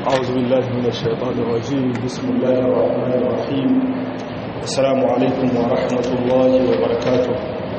أعوذ بالله من الشيطان الرجيم بسم الله الرحمن الرحيم السلام عليكم ورحمة الله وبركاته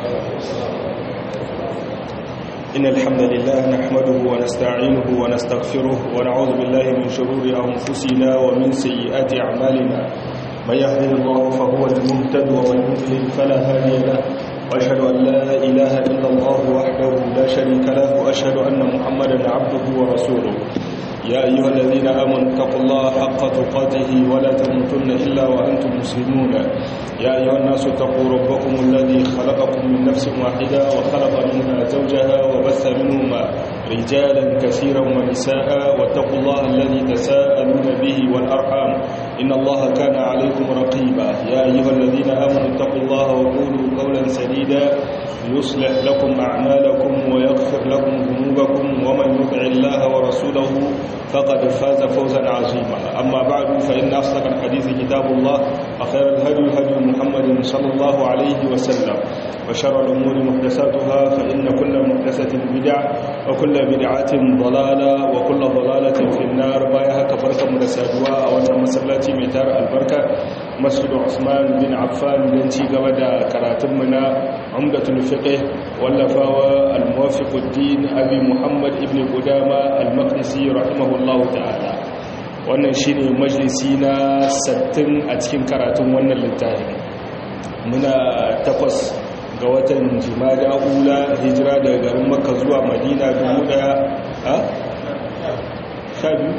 إن الحمد لله نحمده ونستعينه ونستغفره ونعوذ بالله من شرور أنفسنا ومن سيئات أعمالنا من يهده الله فهو المهتد ومن يضلل فلا هادي له وأشهد أن لا إله إلا الله وحده لا شريك له وأشهد أن محمدا عبده ورسوله يا أيها الذين آمنوا اتقوا الله حق تقاته ولا تموتن إلا وأنتم مسلمون يا أيها الناس اتقوا ربكم الذي خلقكم من نفس واحدة وخلق منها زوجها وبث منهما رجالا كثيرا ونساء واتقوا الله الذي تساءلون به والأرحام إن الله كان عليكم رقيبا يا أيها الذين آمنوا اتقوا الله وقولوا قولا سديدا يصلح لكم أعمالكم ويغفر لكم ذنوبكم ومن يطع الله ورسوله فقد فاز فوزا عظيما أما بعد فإن أصدق الحديث كتاب الله وخير الهدي هدي محمد صلى الله عليه وسلم وشر الأمور محدثاتها فإن كل محدثة بدعة وكل بدعة ضلالة وكل ضلالة في النار بايها كبركة مدسادوا وأن مسلاتي ميتار البركة مسجد عثمان بن عفان لنتي قبدا كراتمنا عمدة الفقه واللفاوى الموافق الدين أبي محمد ابن قدامة المقدسي رحمه الله تعالى wannan shine majalisi na 60 a cikin karatun wannan littafin muna takwas ga watan jimada ula hijira daga garin makka zuwa madina dubu daya a sha biyu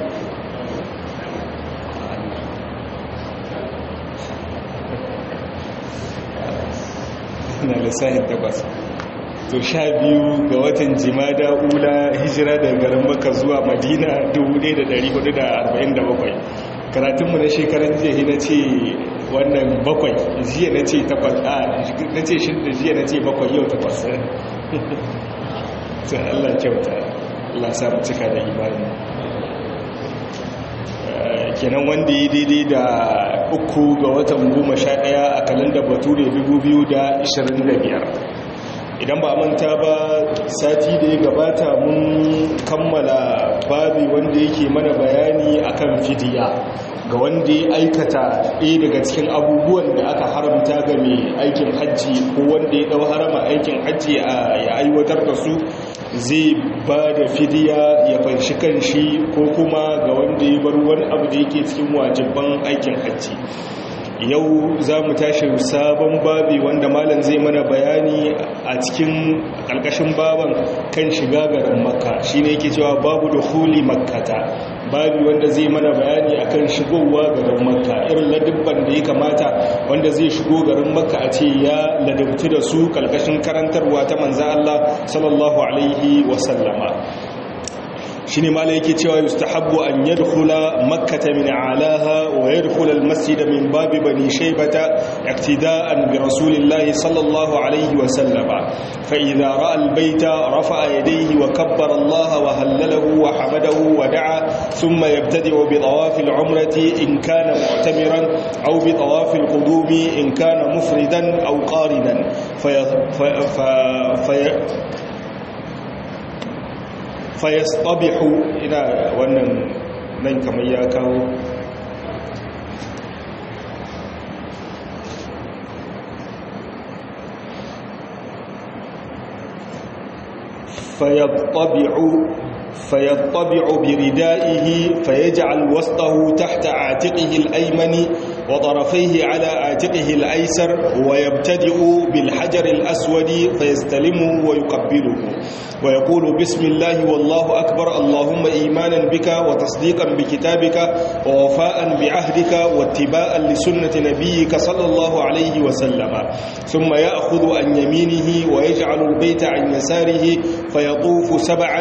na lissahin takwas to sha biyu ga watan jimada ula hijira daga garin makka zuwa madina 1447 karatunmu na shekarar jiya na ce wannan bakwai jiya na ce takwas a na ce shidda jiya na ce bakwai yau takwas sai allah kyauta allah samu cika da imani kenan wanda ya daidai da uku ga watan goma sha ɗaya a kalanda bature 2025 idan ba manta ba sati da ya gabata mun kammala babi wanda yake mana bayani akan fidiya ga wanda ya aikata ɗaya daga cikin abubuwan da aka haramta ga mai aikin hajji ko wanda ya ɗau harama aikin hajji ya aiwatar da su zai ba da fidiya ya fanshi kanshi ko kuma ga wanda ya bar wani abu da yake cikin wajibban aikin hajji yau za mu tashi sabon babi wanda malam zai mana bayani a cikin ƙarƙashin baban kan shiga garin makka shi ne yake cewa babu da huli makkata babi wanda zai mana bayani akan shigowa garin makka irin ladubban da ya kamata wanda zai shigo garin makka a ce ya ladabtu da su ƙarƙashin karantarwa ta manzan Allah sallallahu alaihi wasallama shine mala yake cewa yustahabbu an yadkhula makkata min alaha wa yadkhula almasjid min babi bani shaybata iqtida'an bi rasulillahi sallallahu alayhi wa sallama fa idha ra'a albayta rafa'a yadayhi wa kabbara Allah wa hallalahu wa hamadahu wa da'a thumma yabtadi'u bi tawaf al'umrati in kana mu'tamiran aw bi tawaf alqudumi in kana mufridan aw qarinan fa fayastabihu ina wannan nan kamar ya kawo fayastabihu فيطبع بردائه فيجعل وسطه تحت عاتقه الأيمن وطرفيه على عاتقه الأيسر ويبتدئ بالحجر الأسود فيستلمه ويقبله ويقول بسم الله والله أكبر اللهم إيمانا بك وتصديقا بكتابك ووفاء بعهدك واتباعا لسنة نبيك صلى الله عليه وسلم ثم يأخذ عن يمينه ويجعل البيت عن يساره فيطوف سبعا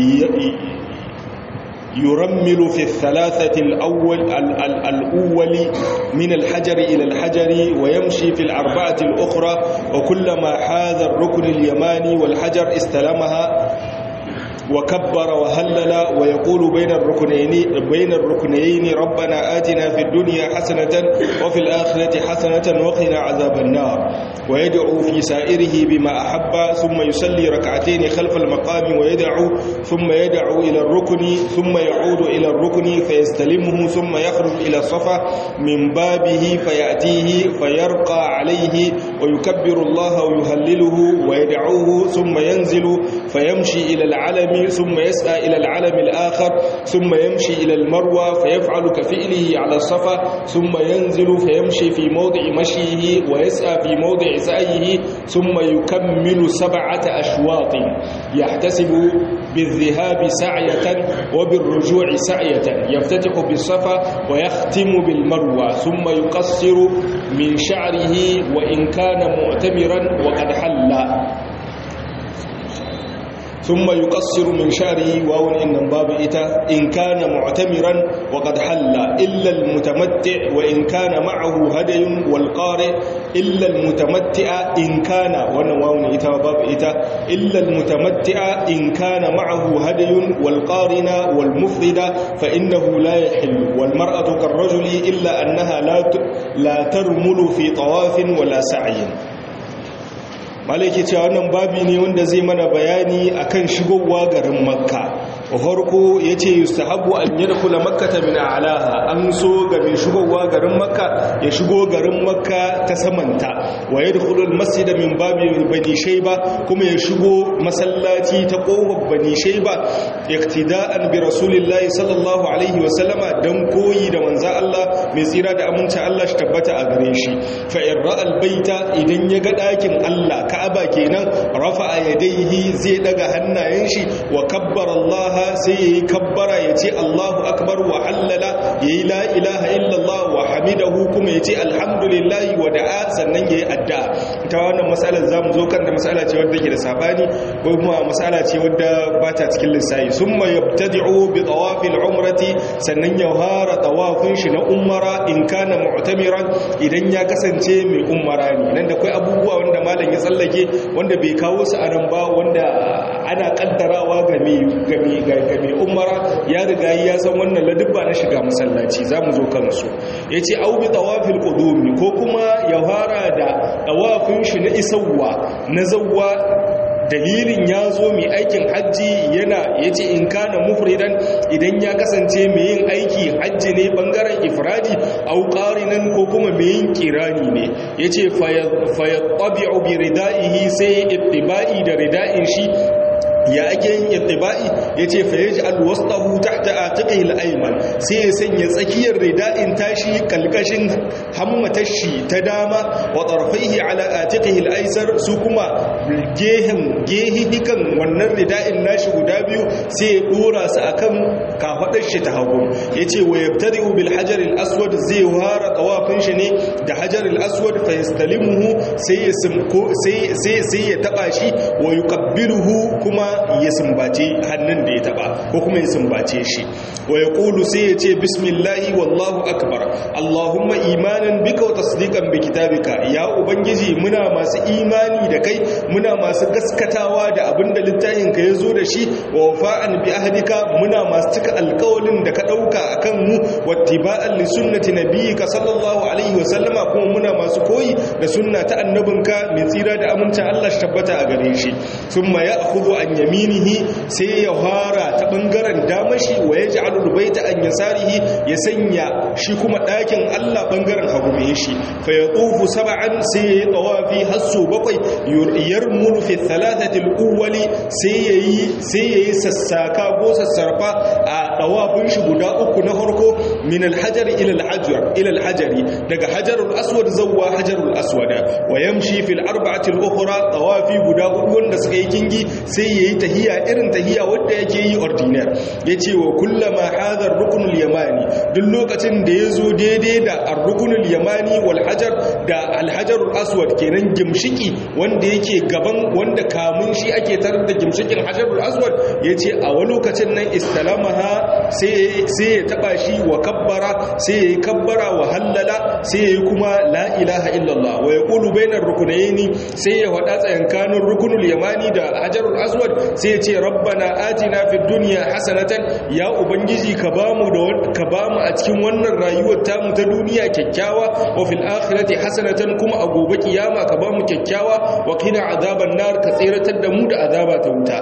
يرمل في الثلاثة الأول الأول من الحجر إلى الحجر ويمشي في الأربعة الأخرى وكلما حاذ الركن اليماني والحجر استلمها وكبر وهلل ويقول بين الركنين بين الركنين ربنا آتنا في الدنيا حسنة وفي الآخرة حسنة وقنا عذاب النار ويدعو في سائره بما أحب ثم يصلي ركعتين خلف المقام ويدعو ثم يدعو إلى الركن ثم يعود إلى الركن فيستلمه ثم يخرج إلى الصفا من بابه فيأتيه فيرقى عليه ويكبر الله ويهلله ويدعوه ثم ينزل فيمشي إلى العلم ثم يسعى إلى العلم الآخر ثم يمشي إلى المروى فيفعل كفئله على الصفا ثم ينزل فيمشي في موضع مشيه ويسعى في موضع سعيه ثم يكمل سبعة أشواط يحتسب بالذهاب سعية وبالرجوع سعية يفتتح بالصفا ويختم بالمروى ثم يقصر من شعره وإن كان معتمرا وقد حل ثم يقصر من شعره واو إن باب إتا إن كان معتمرا وقد حل إلا المتمتع وإن كان معه هدي والقارئ إلا المتمتع إن كان وانا واو إتا باب إتا إلا المتمتع إن كان معه هدي والقارن والمفرد فإنه لا يحل والمرأة كالرجل إلا أنها لا لا ترمل في طواف ولا سعي malaki cewa wannan babi ne wanda zai mana bayani akan shigowa garin makka wa farko yace yustahabu an yadkhula makkata min a'laha an so ga mai shigowa garin makka ya shigo garin makka ta samanta wa yadkhulu almasjida min babi bani shayba kuma ya shigo masallaci ta kofar bani shayba iktida'an bi rasulillahi sallallahu alaihi wa sallama dan koyi da manzo Allah mai tsira da aminci Allah shi tabbata a gare shi fa in ra'al baita idan ya ga dakin Allah ka'aba kenan rafa'a yadayhi zai daga hannayen shi wa kabbara Allah sai yayi kabbara yace Allahu akbar wa hallala yayi la ilaha illallah wa hamidahu kuma yace alhamdulillah wa da'a sannan yayi addu'a ta wannan mas'alar zamu zo kan da mas'ala ce wadda ke da sabani ko kuma mas'ala ce wadda ba ta cikin lissafi summa yabtadi'u bi tawafil umrati sannan ya fara tawafin shi na umara in kana mu'tamiran idan ya kasance mai umara ne nan da kai abubuwa wanda malam ya tsallake wanda bai kawo su a nan ba wanda ana kaddarawa ga mai umara ya riga ya san wannan ladubba na shiga masallaci za mu zo kansu ya ce au bi tawafil qudumi ko kuma ya fara da tawafin shi na isawwa na zawwa dalilin ya zo mai aikin hajji yana ya ce in kana mufridan idan ya kasance mai yin aiki hajji ne bangaren ifradi au qarinan ko kuma mai yin kirani ne ya ce fayattabi'u bi ridaihi sai ittiba'i da rida'in shi ya ake yin ittiba'i yace fa yaj'al wasṭahu tahta atiqihi al-ayman sai ya sanya tsakiyar rida'in tashi kalkashin hammatashi ta dama wa tarfihi ala atiqihi al-aysar su kuma gehen gehihikan wannan rida'in nashi guda biyu sai ya dora su akan kafadar shi ta hagu yace wa yabtadi'u bil hajar al-aswad zai wara tawafin shi ne da hajar al-aswad fa yastalimuhu sai ya simko sai sai sai ya taba shi wa yuqabbiluhu kuma ya sumbace hannun da ya taba ko kuma ya sumbace shi wa ya ƙulu sai ya ce bismillahi wallahu akbar allahumma imanin bika wa tasdiqan bi kitabika ya ubangiji muna masu imani da kai muna masu gaskatawa da abin da littafin ka yazo da shi wa wafa'an bi ahdika muna masu cika alƙawalin da ka dauka akan mu wattiba'an li sunnati nabiyyika sallallahu alaihi wa sallama kuma muna masu koyi da sunna ta annabinka mai tsira da amincin Allah shi tabbata a gare shi thumma ya'khudhu an yaminihi sai ya fara ta bangaren damashi wa ya ji alubaita an yasarihi ya sanya shi kuma ɗakin Allah bangaren hagu mai shi fa ya tsufu saba'an sai ya yi tsawafi hasso bakwai yarmul fi thalathatil uwali sai ya yi sai ya yi sassaka ko sassarfa a tsawafin shi guda uku na farko min alhajar ila alhajar ila alhajari daga hajarul aswad zawwa hajarul aswad wa yamshi fil arba'atil ukhra tawafi guda hudu wanda suka yi kingi sai yayi tahiya irin tahiya wanda yake yi ordinaire yace wa kullama hadar rukunul yamani duk lokacin da yazo daidai da ar-rukunul yamani wal hajar da al-hajarul aswad kenan gimshiki wanda yake gaban wanda kamun shi ake tarar da gimshikin hajarul aswad yace a wani lokacin nan istalamaha sai ya taba shi wa kabbara sai ya yi kabbara wa hallala sai ya yi kuma la ilaha illallah wa ya ƙulu bainar rukunaini sai ya faɗa tsayankanin rukunul yamani da hajarul aswad sai ya ce rabbana atina fid dunya hasanatan ya ubangiji ka bamu da ka bamu a cikin wannan rayuwar tamu ta duniya kyakkyawa wa fil akhirati hasanatan kuma a gobe kiyama ka bamu kyakkyawa wa qina azaban nar ka tsiratar da mu da azaba ta wuta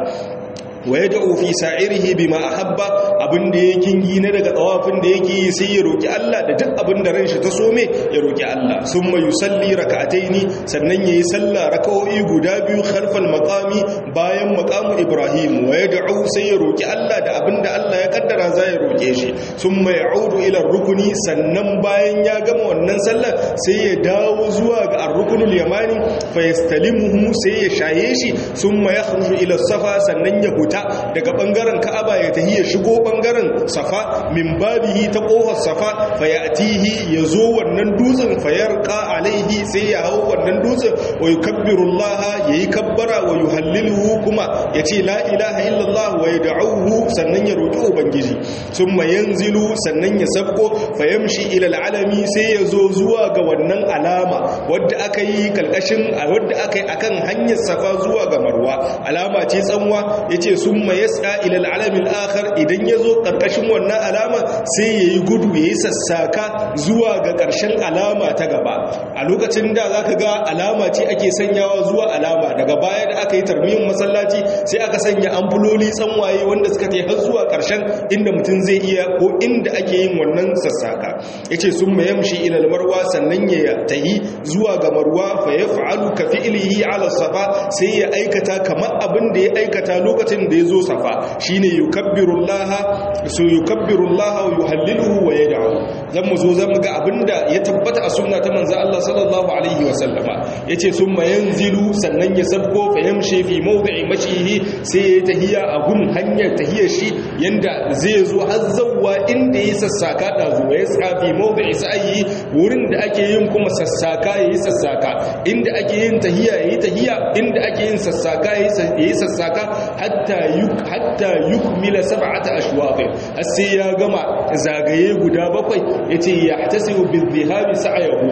wa ya da'u fi sa'irihi bima ahabba abinda yake yi na daga tsawafin da yake yi sai ya roki Allah da duk abinda ran shi ta so me ya roki Allah summa yusalli rak'ataini sannan yayi sallah rak'o'i guda biyu khalfal maqami bayan maqamu Ibrahim wa ya da'u sai ya roki Allah da abinda Allah ya kaddara za ya roke shi summa ya'udu ila rukuni sannan bayan ya gama wannan sallar sai ya dawo zuwa ga ar-rukunul yamani fa yastalimuhu sai ya shaye shi summa yakhruju ila safa sannan ya huta fita daga bangaren ka'aba ya tahi ya shigo bangaren safa min babihi ta kofar safa fa ya'tihi yazo wannan dutsen fa yarqa alaihi sai ya hau wannan dutsen wa yukabbirullah yayi kabbara wa yuhalliluhu kuma yace la ilaha illallah wa yad'uhu sannan ya roki ubangiji summa yanzilu sannan ya sabko fa yamshi ila alalami sai yazo zuwa ga wannan alama wadda aka yi kalkashin wadda aka yi akan hanyar safa zuwa ga marwa alama ce tsanwa yace sun ma yasa ilal alamin akhar idan ya zo ƙarƙashin wannan alama sai ya yi gudu ya yi sassaka zuwa ga ƙarshen alama ta gaba a lokacin da za ka ga alama ce ake sanyawa zuwa alama daga baya da aka yi tarmiyyar masallaci sai aka sanya amfuloli tsanwaye wanda suka ta har zuwa ƙarshen inda mutum zai iya ko inda ake yin wannan sassaka ya ce sun ma yamshi ilal marwa sannan ya tahi zuwa ga marwa fa ya fa'alu ka fi'ilihi ala safa sai ya aikata kamar abin da ya aikata lokacin da ya zo safa shine yukabbirullaha su yukabbirullaha wa yuhalliluhu wa yad'u zan mu zo zan ga abinda ya tabbata a sunna ta manzo Allah sallallahu alaihi wa sallama yace summa yanzilu sannan ya sabko fa yamshi fi mawdi'i mashihi sai ya tahiya a gun hanyar tahiyar shi yanda zai zo har zawwa inda ya sassaka da zuwa ya sa fi mawdi'i sa'i wurin da ake yin kuma sassaka yayi sassaka inda ake yin tahiya yayi tahiya inda ake yin sassaka yayi sassaka hatta yuk hatta yukmila sab'ata ashwaq sai ya gama zagaye guda bakwai yace yahtasibu bizhabi sa'ayahu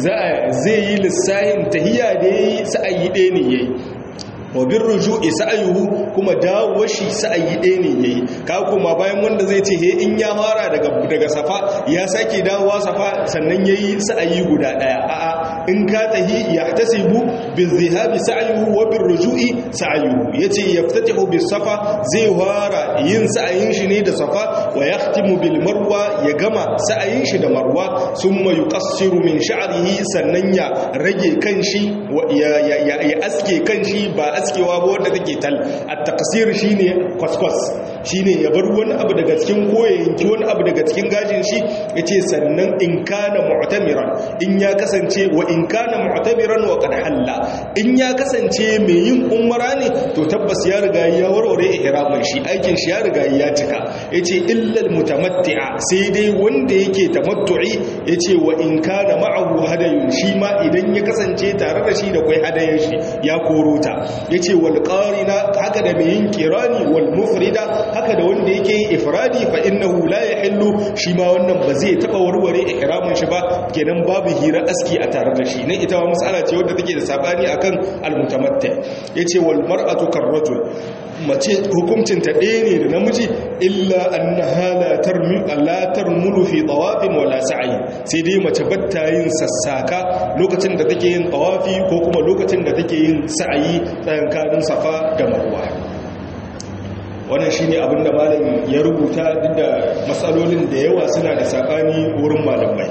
zai yi lissahin tahiya da yayi sa'ayi ɗaya ne yayi wabin ruju'i sa'ayuhu kuma dawo shi sa'ayi ɗaya ne yayi ka kuma bayan wanda zai ce he in ya fara daga daga safa ya sake dawowa safa sannan yayi sa'ayi guda ɗaya a'a in ka tahi yahtasibu bil zihabi sa'ayuhu wa bir ruju'i sa'ayuhu yace yaftatihu bis safa zai fara yin sa'ayin shi ne da safa wa yahtimu bil marwa ya gama sa'ayin shi da marwa summa yuqassiru min sha'rihi sannan ya rage kanshi ya ya aske kanshi ba askewa ba wanda take tal at-taqsir shine kwaskwas shine ya bar wani abu daga cikin koya yanki wani abu daga cikin gajin shi yace sannan in kana mu'tamiran in ya kasance wa in kana mu'tamiran wa qad halla in ya kasance mai yin umra ne to tabbas ya riga ya warware ihramin shi aikin shi ya riga ya cika yace illa al-mutamatti'a sai dai wanda yake tamattu'i yace wa in kana ma'ahu hadayun shi ma idan ya kasance tare da shi da kai hadayen shi ya korota ya ce wal ƙarina haka da mai yin kirani wal mufrida haka da wanda yake yin ifradi fa innahu la yahillu shi ma wannan ba zai taba warware ihramin shi ba kenan babu hira aski a tare da shi ne ita ma mas'ala ce wadda take da sabani akan al mutamatti yace wal mar'atu karrajul mace hukuncin ta ɗaya ne da namiji illa annaha la tarmi la tarmulu fi tawafin wala sa'i sai dai mace batta yin sassaka lokacin da take yin tawafi ko kuma lokacin da take yin sa'ayi tsakanin safa da marwa wannan shine abin da malam ya rubuta duk da matsalolin da yawa suna da sakani wurin malamai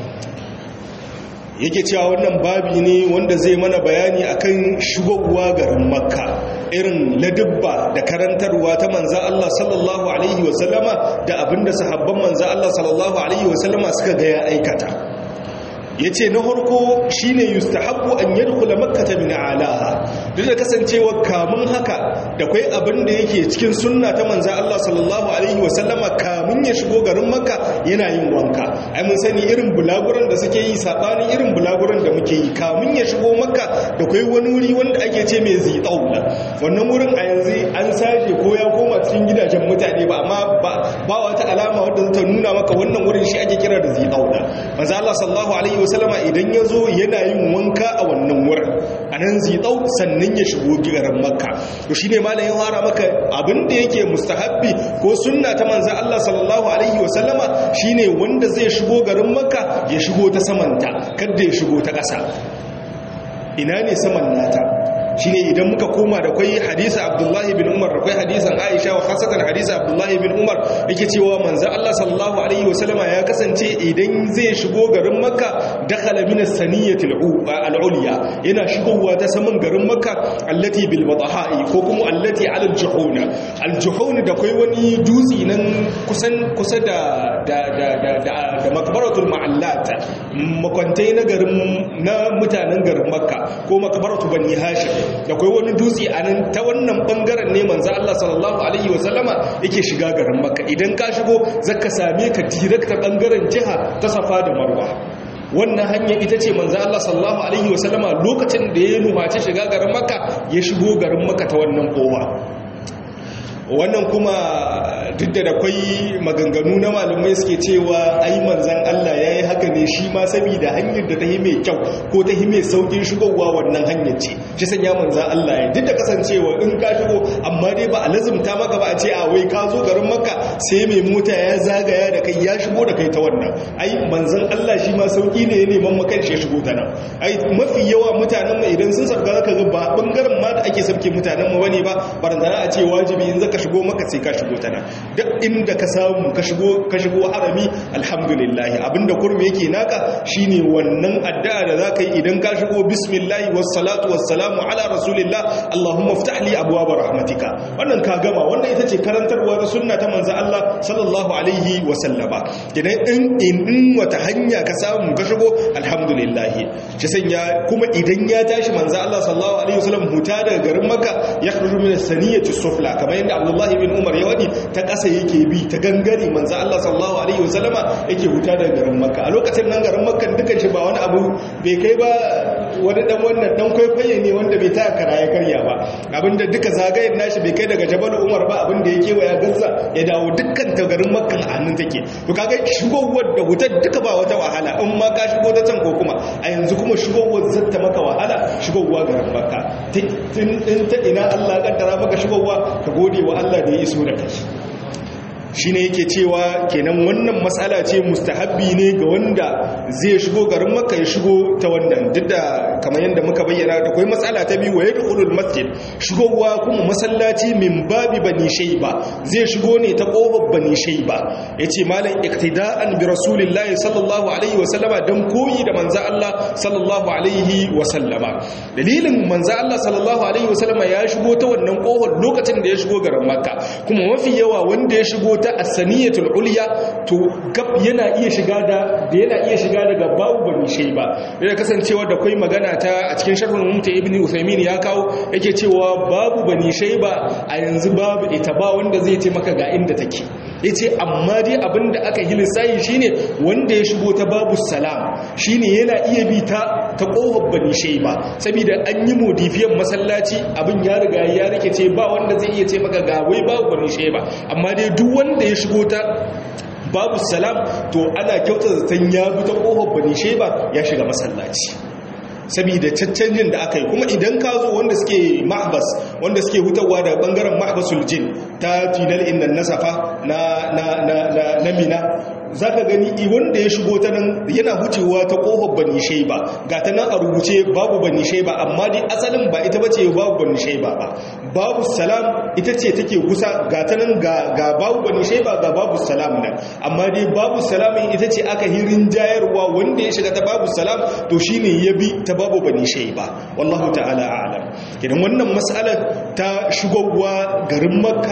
yake cewa wannan babi ne wanda zai mana bayani akan shigowa garin makka irin ladubba da karantarwa ta manza Allah sallallahu alaihi wasallama da abinda sahabban manza Allah sallallahu alaihi wasallama suka ga ya aikata yace na farko shine yustahabbu an yadkhula makkah min alaha duk da kasancewa kamun haka da kai abin da yake cikin sunna ta manzo Allah sallallahu alaihi wasallama kamun ya shigo garin makka yana yin wanka ai mun sani irin bulaguran da suke yi sabanin irin bulaguran da muke yi kamun ya shigo makka da kai wani wuri wanda ake ce mai zitaula wannan wurin a yanzu an saje ko ya koma cikin gidajen mutane ba amma ba wata alama wadda ta nuna maka wannan wurin shi ake kira da zitaula manzo Allah sallallahu alaihi wasallama idan ya zo yana yin wanka a wannan wurin a nan zitau sannan ya shigo garin makka to shine malamin fara maka abin da yake mustahabbi ko sunna ta manzo Allah sallallahu alaihi wasallama shine wanda zai shigo garin makka ya shigo ta samanta kada ya shigo ta ƙasa ina ne saman nata shine idan muka koma da kwai hadisi Abdullahi bin Umar da kwai hadisan Aisha wa khasatan hadisi Abdullahi bin Umar yake cewa manzo Allah sallallahu alaihi wasallama ya kasance idan zai shigo garin Makka dakhala min as-saniyati al-ulya yana shigowa ta saman garin Makka allati bil bataha'i ko kuma allati ala al-juhuna al-juhun da kwai wani dutsi nan kusan kusa da da da da da makbaratul ma'allat makwantai na garin na mutanen garin Makka ko makbaratu bani Hashim da kai wani dutse a nan ta wannan bangaren ne manzo Allah sallallahu alaihi wasallama yake shiga garin Makka idan ka shigo zaka same ka direct ta bangaren jiha ta Safa da Marwa wannan hanya ita ce manzo Allah sallallahu alaihi wasallama lokacin da ya nufaci shiga garin Makka ya shigo garin Makka ta wannan kowa wannan kuma duk da akwai maganganu na malamai suke cewa ai manzan Allah ya yi haka ne shi ma saboda hanyar da ta yi mai kyau ko ta yi mai saukin shigowa wannan hanyar ce shi sanya manzan Allah ya duk da kasancewa in ka shigo amma dai ba a lazumta maka ba a ce a wai ka zo garin maka sai mai mota ya zagaya da kai ya shigo da kai ta wannan ai manzan Allah shi ma sauki ne ya neman makan shi ya shigo ta nan ai mafi yawa mutanen mu idan sun sabga zaka ga ba bangaren ma da ake sabke mutanen mu bane ba barantana a ce wajibi in zaka shigo maka sai ka shigo ta nan duk inda ka samu ka shigo ka shigo harami alhamdulillah abinda kurmi yake naka shine wannan addu'a da zaka yi idan ka shigo bismillah wassalatu wassalamu ala rasulillah allahumma iftah li abwaab rahmatika wannan ka gama wannan ita ce karantarwa da sunna ta manzo Allah sallallahu alaihi wasallama idan in in wata hanya ka samu ka shigo alhamdulillah shi sanya kuma idan ya tashi manzo Allah sallallahu alaihi wasallam huta daga garin makka ya khruju min as-saniyati sufla kamar yadda Abdullah ibn Umar ya wadi ta ƙasa yake bi ta gangare manzo Allah sallallahu alaihi wasallama yake huta daga garin makka a lokacin nan garin makka dukan shi ba wani abu bai kai ba wani dan wannan dan kwaikwaye ne wanda bai taka karaya karya ba abinda duka zagayen nashi bai kai daga Jabal Umar ba abinda ya kewaya Gaza ya dawo dukkan ta garin makka a hannun take to kaga shigowar da hutar duka ba wata wahala in ma ka shigo ta can ko kuma a yanzu kuma shigowar zata maka wahala shigowa garin makka in ta ina Allah kaddara maka shigowa ka gode wa Allah da ya iso da kai shi ne yake cewa kenan wannan matsala ce mustahabbi ne ga wanda zai shigo garin makka ya shigo ta wannan duk da kamar yadda muka bayyana da kwai matsala ta biyu waye dukulul masjid shigowa kuma masallaci min babi bani shayba zai shigo ne ta kofar bani shayba yace malam iktida'an bi rasulillahi sallallahu alaihi wa sallama dan koyi da manzo Allah sallallahu alaihi wa sallama dalilin manzo Allah sallallahu alaihi wa sallama ya shigo ta wannan kofar lokacin da ya shigo garin makka kuma mafi yawa wanda ya shigo ta asaniyatul ulya to gab yana iya shiga da da yana iya shiga daga babu bani shayba da kasancewa da kai magana ta a cikin sharhul mumta ibnu usaymin ya kawo yake cewa babu bani shayba a yanzu babu ita ba wanda zai ce maka ga inda take yace amma dai abinda aka yi lissayi shine wanda ya shigo ta babu salam shine yana iya bi ta ta kofar bani shayba saboda an yi modifiyan masallaci abin ya riga ya rike ce ba wanda zai iya ce maka ga wai babu bani shayba amma dai duk wanda da ya shigo ta babu salam to ana kyauta zaton ya bi ta ƙofar bani sheba ya shiga masallaci saboda caccanjin da aka yi kuma idan ka zo wanda suke mahbas wanda suke hutawa da bangaren mahbasul jin ta final inda nasafa na na mina za ka gani wanda ya shigo ta nan yana hucewa ta ƙofar bani shaiba ga ta nan a rubuce babu bani shaiba amma dai asalin ba ita bace babu bani shaiba ba babu salam ita ce take kusa ga ta nan ga babu bani shaiba ga babu salam nan amma dai babu salamin ita ce aka hirin jayarwa wanda ya shiga ta babu salam to shine ya bi ta babu bani shaiba wallahu ta'ala a'lam idan wannan mas'alar ta shigowa garin makka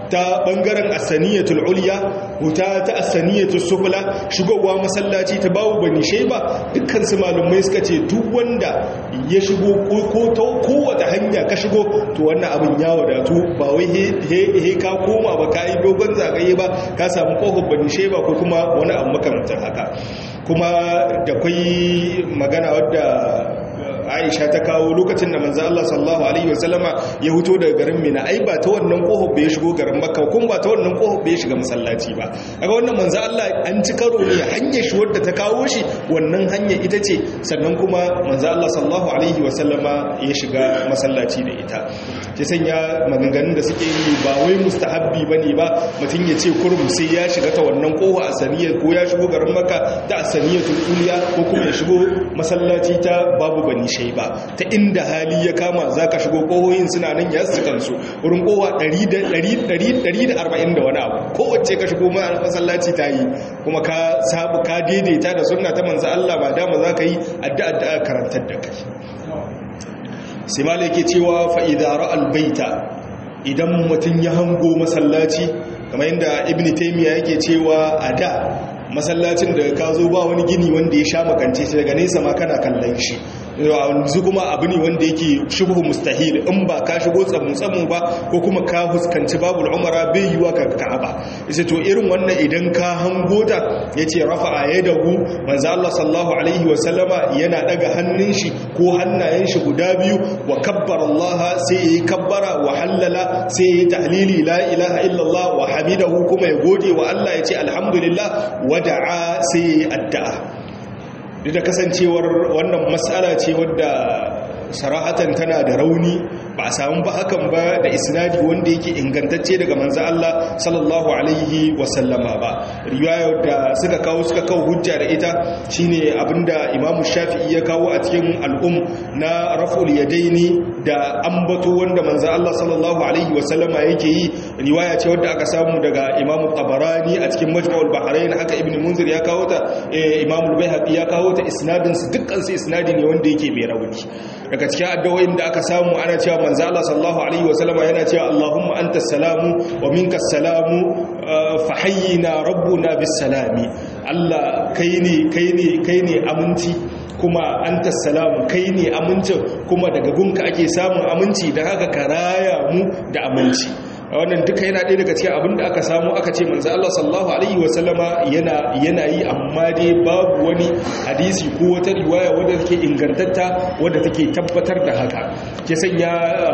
ta bangaren asaniyatul ulya huta ta asaniyatul sufla shigowa masallaci ta babu bani sheba dukkan su malumai suka ce duk wanda ya shigo ko ta kowace hanya ka shigo to wannan abin ya wadatu ba wai he ka koma ba ka yi dogon zagaye ba ka samu kofar bani sheba ko kuma wani abu makamantar haka kuma da kwai magana wadda Aisha ta kawo lokacin da manzo Allah sallallahu alaihi wasallama ya huto daga garin Mina ai ba ta wannan kohon bai shigo garin Makka kuma ba ta wannan kohon bai shiga masallaci ba kaga wannan manzo Allah an ci karo ne hanyar shi wadda ta kawo shi wannan hanya ita ce sannan kuma manzo Allah sallallahu alaihi wasallama ya shiga masallaci da ita ke sanya maganganun da suke yi ba wai mustahabbi bane ba mutum ya ce kurum sai ya shiga ta wannan kowa a saniyar ko ya shigo garin Makka ta asaniyatul uliya ko kuma ya shigo masallaci ta babu bani shai ba ta inda hali ya kama za ka shigo ƙohoyin suna nan ya su kansu wurin ƙoha 140 da wani abu kowace ka shigo masallaci ta yi kuma ka sabu ka daidaita da suna ta manza Allah ba dama za ka yi addu'a karantar da kai sai malai ke cewa fa'idara albaita idan mutum ya hango masallaci kamar yadda ibn taimiyya yake cewa a da masallacin da ka zo ba wani gini wanda ya sha makance shi daga nesa ma kana kallon shi yanzu kuma abu ne wanda yake shubhu mustahil in ba ka shigo tsamu-tsamu ba ko kuma ka huskanci babu umara bai yiwa ka ka'aba isa to irin wannan idan ka hango ta yace rafa'a yadahu manzo Allah sallallahu alaihi wa sallama yana daga hannun shi ko hannayen shi guda biyu wa kabbara Allah sai yayi kabbara wa halala sai yayi tahlili la ilaha illallah wa hamidahu kuma ya gode wa Allah yace alhamdulillah wa da'a sai yayi addu'a duk da kasancewar wannan matsala ce wadda sarahatan tana da rauni ba a samu ba hakan ba da isnadi wanda yake ingantacce daga manzo Allah sallallahu alaihi wasallama ba riwaya da suka kawo suka kawo hujja da ita shine abinda Imam Shafi'i ya kawo a cikin al'um na raf'ul yadaini da ambato wanda manzo Allah sallallahu alaihi wasallama yake yi riwaya ce wadda aka samu daga Imam Tabarani a cikin Majma'ul Bahrain haka Ibn Munzir ya kawo ta Imam Al-Baihaqi ya kawo ta isnadin su dukkan su isnadi ne wanda yake mai rauni daga cikin addu'o'in da aka samu ana cewa manzo Allah sallallahu alaihi wasallama yana cewa Allahumma anta salamu wa minka salamu fa hayyina rabbuna bis salami Allah kai ne kai ne kai ne aminci kuma anta salamu kai ne amincin kuma daga gunka ake samun aminci da haka ka raya mu da aminci wannan duka yana ɗaya daga cikin abin da aka samu aka ce manzo Allah sallallahu alaihi wasallama yana yana yi amma dai babu wani hadisi ko wata riwaya wadda take ingantatta wadda take tabbatar da haka ke sanya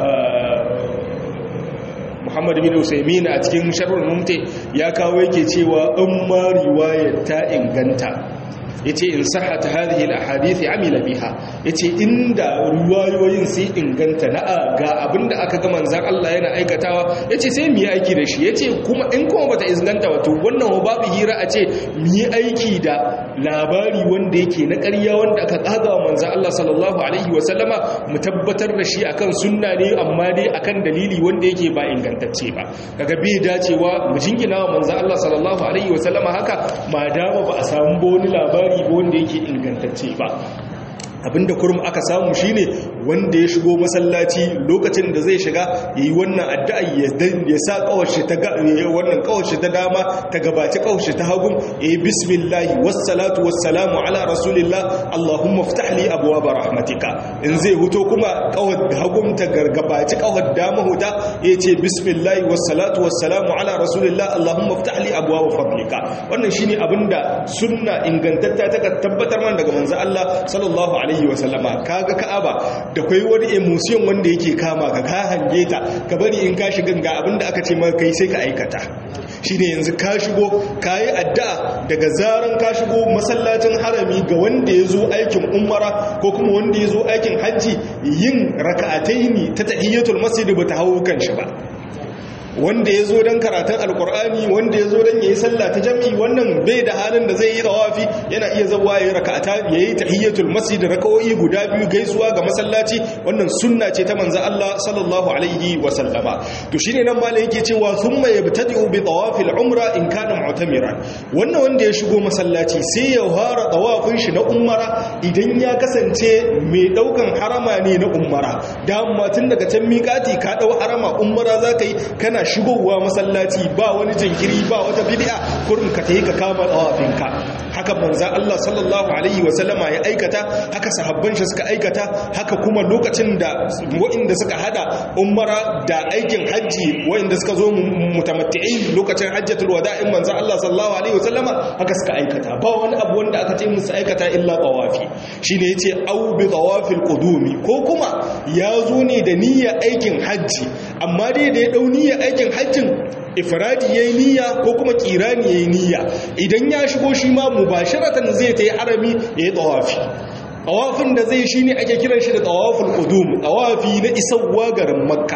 Muhammad bin Usaimin a cikin sharhul mumti ya kawo yake cewa in ma riwayar ta inganta yace in sahata hadhihi alahadith amila biha yace inda ruwayoyin sai inganta na ga abinda aka ga manzon Allah yana aikatawa yace sai mu yi aiki da shi yace kuma in kuma bata inganta wato wannan babu hira a ce mu yi aiki da labari wanda yake na ƙarya wanda aka kaga manzon Allah sallallahu alaihi wa sallama mu tabbatar da shi akan sunna ne amma dai akan dalili wanda yake ba ingantacce ba kaga bai dacewa mu jingina wa manzon Allah sallallahu alaihi wa sallama haka ma dama ba a samu wani labari labari wanda yake ingantacce ba abinda kurum aka samu shine wanda ya shigo masallaci lokacin da zai shiga yayi wannan addu'a ya sa kawashi ta wannan kawashi ta dama ta gabaci kawashi ta hagun yayi bismillah wassalatu wassalamu ala rasulillah allahumma iftah li abwaab rahmatika in zai huto kuma kawar hagun ta gargabaci kawar dama huta yace bismillah wassalatu wassalamu ala rasulillah allahumma iftah li abwaab fadlika wannan shine abinda sunna ingantatta ta tabbatar man daga manzo Allah sallallahu alaihi wasallama kaga ka'aba da kai wani emotion wanda yake kama ka ka hange ta ka bari in ka shiga ga abinda aka ce maka kai sai ka aikata shine yanzu ka shigo kayi addu'a daga zaran ka shigo masallacin harami ga wanda ya zo aikin umara ko kuma wanda ya zo aikin hajji yin raka'ataini ta tahiyyatul masjid ba ta hawo kan shi ba wanda ya zo don karatun alkur'ani wanda ya zo don ya yi sallah ta jami'i wannan bai da halin da zai yi tawafi yana iya zawa ya yi raka'ata ya yi tahiyyatul masjid raka'o'i guda biyu gaisuwa ga masallaci wannan sunna ce ta manzo Allah sallallahu alaihi wa sallama to shine nan malai yake cewa thumma yabtadi'u bi tawafil umra in kana mu'tamiran wannan wanda ya shigo masallaci sai ya fara tawafin shi na umara idan ya kasance mai daukan harama ne na umara da tun daga can miƙati ka dau harama umara zaka yi kana kana shigowa masallaci ba wani jinkiri ba wata bid'a kurin ka tayi ka kama tawafinka haka manzo Allah sallallahu alaihi wa sallama ya aikata haka sahabban shi suka aikata haka kuma lokacin da waɗanda suka hada umara da aikin hajji waɗanda suka zo mutamatti'in lokacin hajjatul wada'in manzo Allah sallallahu alaihi wa sallama haka suka aikata ba wani abu wanda aka ce musu aikata illa tawafi shine yace au bi tawafil qudumi ko kuma ya zo ne da niyyar aikin hajji amma dai da ya dau niyyar aikin hajjin ifradi yayi niyya ko kuma kirani yayi niyya idan ya shigo shi ma mubasharatan zai ta yi harami yayi tawafi tawafin da zai shine ake kiran shi da tawaful qudum tawafi na isawwa garin makka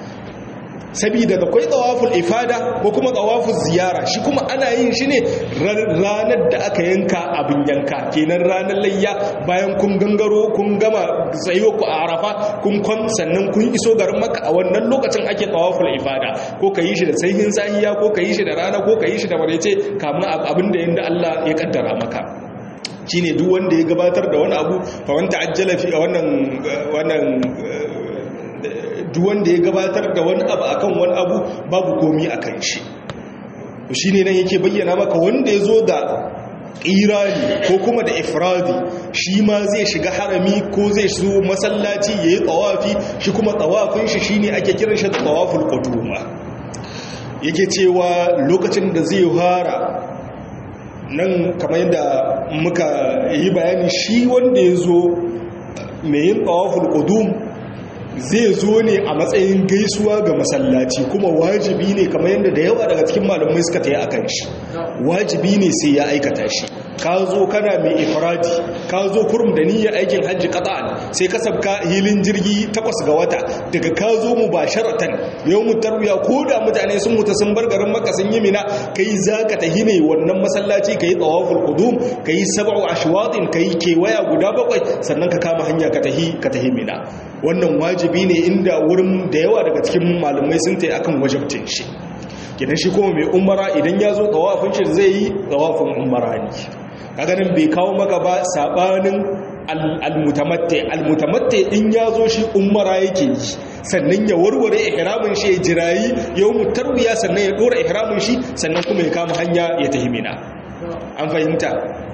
sabida da kwai tawaful ifada ko kuma tawaful ziyara shi kuma ana yin shi ne ranar da aka yanka abin yanka kenan ranar layya bayan kun gangaro kun gama tsayo ku a arafa kun kwan sannan kun iso garin maka a wannan lokacin ake tawaful ifada ko ka yi shi da sahihin sahiya ko ka yi shi da rana ko ka yi shi da marece kamun abin da yanda Allah ya kaddara maka shine duk wanda ya gabatar da wani abu fa wanda ajjala fi wannan wannan duk wanda ya gabatar da wani abu akan wani abu babu komi akan shi shi ne nan yake bayyana maka wanda ya zo da ƙirani ko kuma da ifradi shi ma zai shiga harami ko zai zo masallaci ya yi tsawafi shi kuma tsawafin shi shi ne ake kiran shi da tsawafin ƙuduma yake cewa lokacin da zai fara nan kamar yadda muka yi bayani shi wanda ya zo mai yin tsawafin ƙudum zai zo ne a matsayin gaisuwa ga masallaci kuma wajibi ne kamar yadda da yawa daga cikin malamai suka ta yi a kan shi wajibi ne sai ya aikata shi ka zo kana mai ifradi ka zo kurum da niyyar aikin hajji qata'an sai ka sabka hilin jirgi takwas ga wata daga ka zo mubasharatan yawmut tarwiya ko da mutane sun mutu sun bar garin makka sun yi mina kai zaka tahi ne wannan masallaci kai tawaful qudum kai sab'u ashwatin kai kewaya guda bakwai sannan ka kama hanya ka tahi ka tahi mina wannan wajibi ne inda wurin da yawa daga cikin malamai sun tayi akan wajibtin shi kidan shi kuma mai umara idan ya zo tawafin shi zai yi tawafin umara ne kaganin bai kawo maka ba sabanin almutamatte almutamatte in ya zo shi umara yake yi sannan ya warware ihramin shi ya jirayi yau mutarwiya sannan ya dora ihramin shi sannan kuma ya kama hanya ya tahimina an fahimta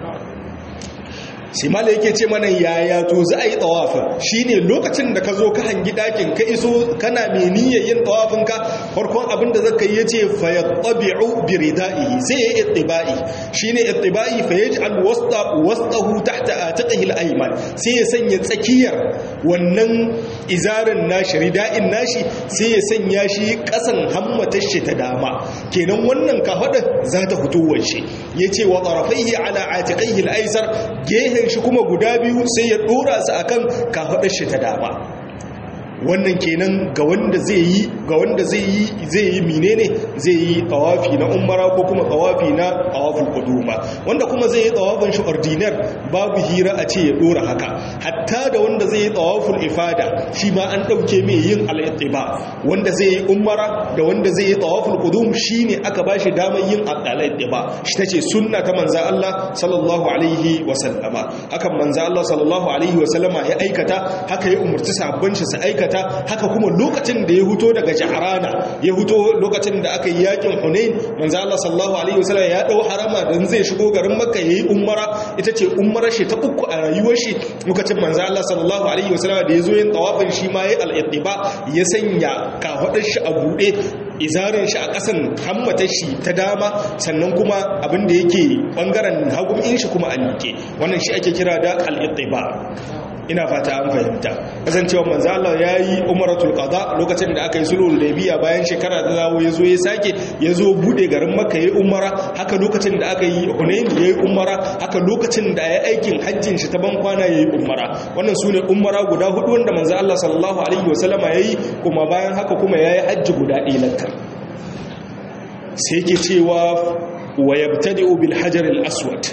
sai mala yake ce mana yaya to za a yi tawafin shine lokacin da ka zo ka hangi dakin ka iso kana mai niyyar yin tawafin ka farkon abin da zaka yi yace fa yatabi'u bi ridaihi sai ya ittibai shine ittibai fa yaj'al wasta wastahu tahta atiqihi al-ayman sai ya sanya tsakiyar wannan izarin nashi rida'in nashi sai ya sanya shi kasan hammatar shi ta dama kenan wannan kafada za ta fito wace yace wa tarafaihi ala atiqihi al-aysar gehen shi kuma guda biyu sai ya dora su akan kafadar shi ta dama wannan kenan ga wanda zai yi ga wanda zai yi zai yi menene zai yi tawafi na umara ko kuma tawafi na tawaful quduma wanda kuma zai yi tawafin shi ordinaire babu hira a ce ya dora haka hatta da wanda zai yi tawaful ifada shi ma an dauke mai yin al-ittiba wanda zai yi umara da wanda zai yi tawaful qudum shine aka bashi damar yin al-ittiba shi tace sunna ta manzo Allah sallallahu alaihi wa sallama hakan manzo Allah sallallahu alaihi wa sallama ya aikata haka ya umurci sahabban shi su aikata aikata haka kuma lokacin da ya huto daga jaharana ya huto lokacin da aka yi yakin hunain manzo Allah sallallahu alaihi wasallam ya dau harama dan zai shigo garin makka yayi umara ita ce umarar shi ta uku a rayuwar shi lokacin manzo Allah sallallahu alaihi wasallam da yazo yin tawafin shi ma yayi al-ittiba ya sanya kafadar shi a bude izarin shi a ƙasan hammatar shi ta dama sannan kuma abin da yake bangaren hagun in shi kuma a miƙe wannan shi ake kira da al-ittiba ina fata an fahimta kasancewa manzo Allah yayi umratul qada lokacin da aka yi sulhul hudaybiya bayan shekara da zawo yazo ya sake yazo bude garin makka yayi umara haka lokacin da aka yi hunain yayi umara haka lokacin da yayi aikin hajjin shi ta ban kwana yayi umara wannan sune umara guda hudu wanda manzo Allah sallallahu alaihi wasallama yayi kuma bayan haka kuma yayi hajji guda ɗaya lakka sai yake cewa wa yabtadi'u bil hajar al aswad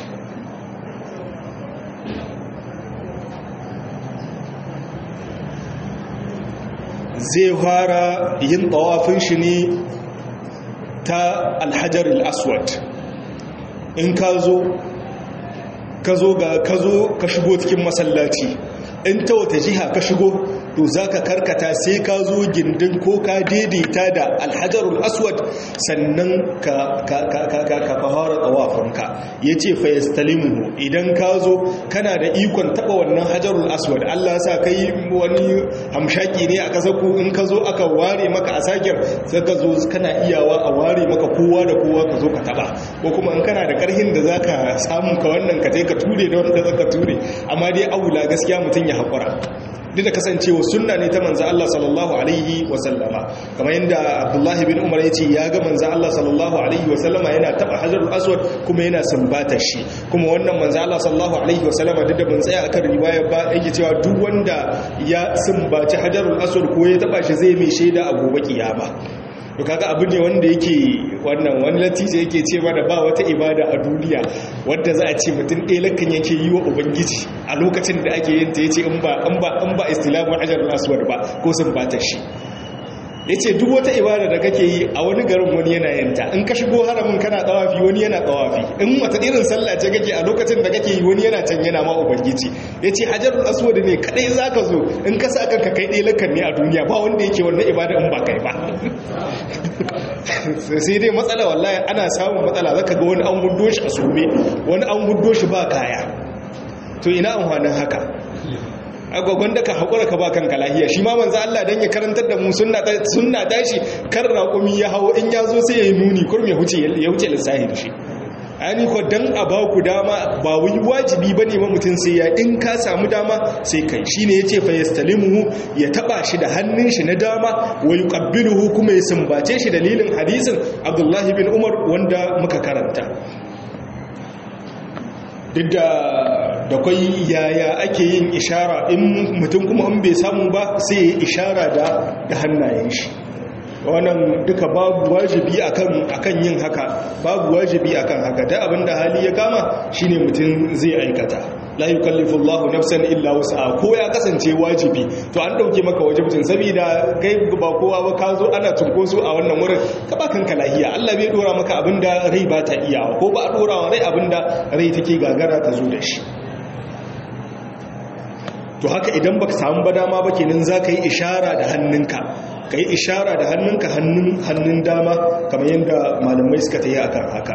zai fara yin tawafin shi ne ta alhajar al'aswad in ka zo ka zo ga ka zo ka shigo cikin masallaci in ta wata jiha ka shigo to zaka karkata sai ka zo gindin ko ka daidaita da alhajarul aswad sannan ka ka ka ka ka fara tawafinka yace fa yastalimu idan ka zo kana da ikon taba wannan hajarul aswad Allah ya sa kai wani hamshaki ne a kasar ku in ka zo aka ware maka a sakir sai ka zo kana iyawa a ware maka kowa da kowa ka zo ka taba ko kuma in kana da karhin da zaka samu ka wannan ka je ka ture da wanda zaka ture amma dai aula gaskiya mutun ya hakura duk da kasancewa sunna ne ta manzo Allah sallallahu alaihi wa sallama kamar yadda Abdullahi bin Umar yace ya ga manzo Allah sallallahu alaihi wa sallama yana taba hajarul aswad kuma yana sumbata shi kuma wannan manzo Allah sallallahu alaihi wa sallama duk da ban tsaya akan riwaya ba yake cewa duk wanda ya sumbaci hajarul aswad ko ya taba shi zai mai shaida a gobe kiyama to kaga abu ne wanda yake wannan wani latija yake ce mana ba wata ibada a duniya wadda za a ce mutum ɗaya lakan yake yi wa ubangiji a lokacin da ake yin ta yace in ba in ba in ba istilamu ajar aswad ba ko sun bata shi yace duk wata ibada da kake yi a wani garin wani yana yin ta in ka shigo haramin kana tsawafi wani yana tsawafi in wata irin sallah ce kake a lokacin da kake yi wani yana can yana ma ubangiji yace hajarul aswad ne kadai zaka zo in ka sa kanka kai ɗaya lakan ne a duniya ba wanda yake wannan ibada in ba kai ba sai dai matsala wallahi ana samun matsala zaka ga wani an gudo shi a sume wani an gudo shi ba kaya to ina amfanin haka agwagwan da ka haƙura ka ba kanka lahiya shi ma manzo Allah dan ya karantar da mu sunna sunna tashi kar raƙumi ya hawo in ya zo sai ya yi nuni kurme huce ya huce lissahi da shi ani ko dan a ba ku dama ba wai wajibi bane ma mutun sai ya in ka samu dama sai kai shine yace fa yastalimuhu ya taba shi da hannun shi na dama wa yuqabbiluhu kuma ya sumbace shi dalilin hadisin Abdullah bin Umar wanda muka karanta duk da da kwai yaya ake yin ishara in mutum kuma in bai samu ba sai ya ishara da da hannayen shi wannan duka babu wajibi akan akan yin haka babu wajibi akan haka da abinda hali ya kama shine mutum zai aikata la yukallifu Allahu nafsan illa wus'aha ko ya kasance wajibi to an dauke maka wajibin saboda kai ba kowa ba ka zo ana tunkoso a wannan wurin ka ba kanka lahiya Allah bai dora maka abinda rai ba ta iya ko ba a dora wa rai abinda rai take gagara ta zo da shi to haka idan baka samu ba dama ba kenan zaka yi ishara da hannunka ka yi ishara da hannunka hannun dama kamar yadda malamai suka ta yi akan haka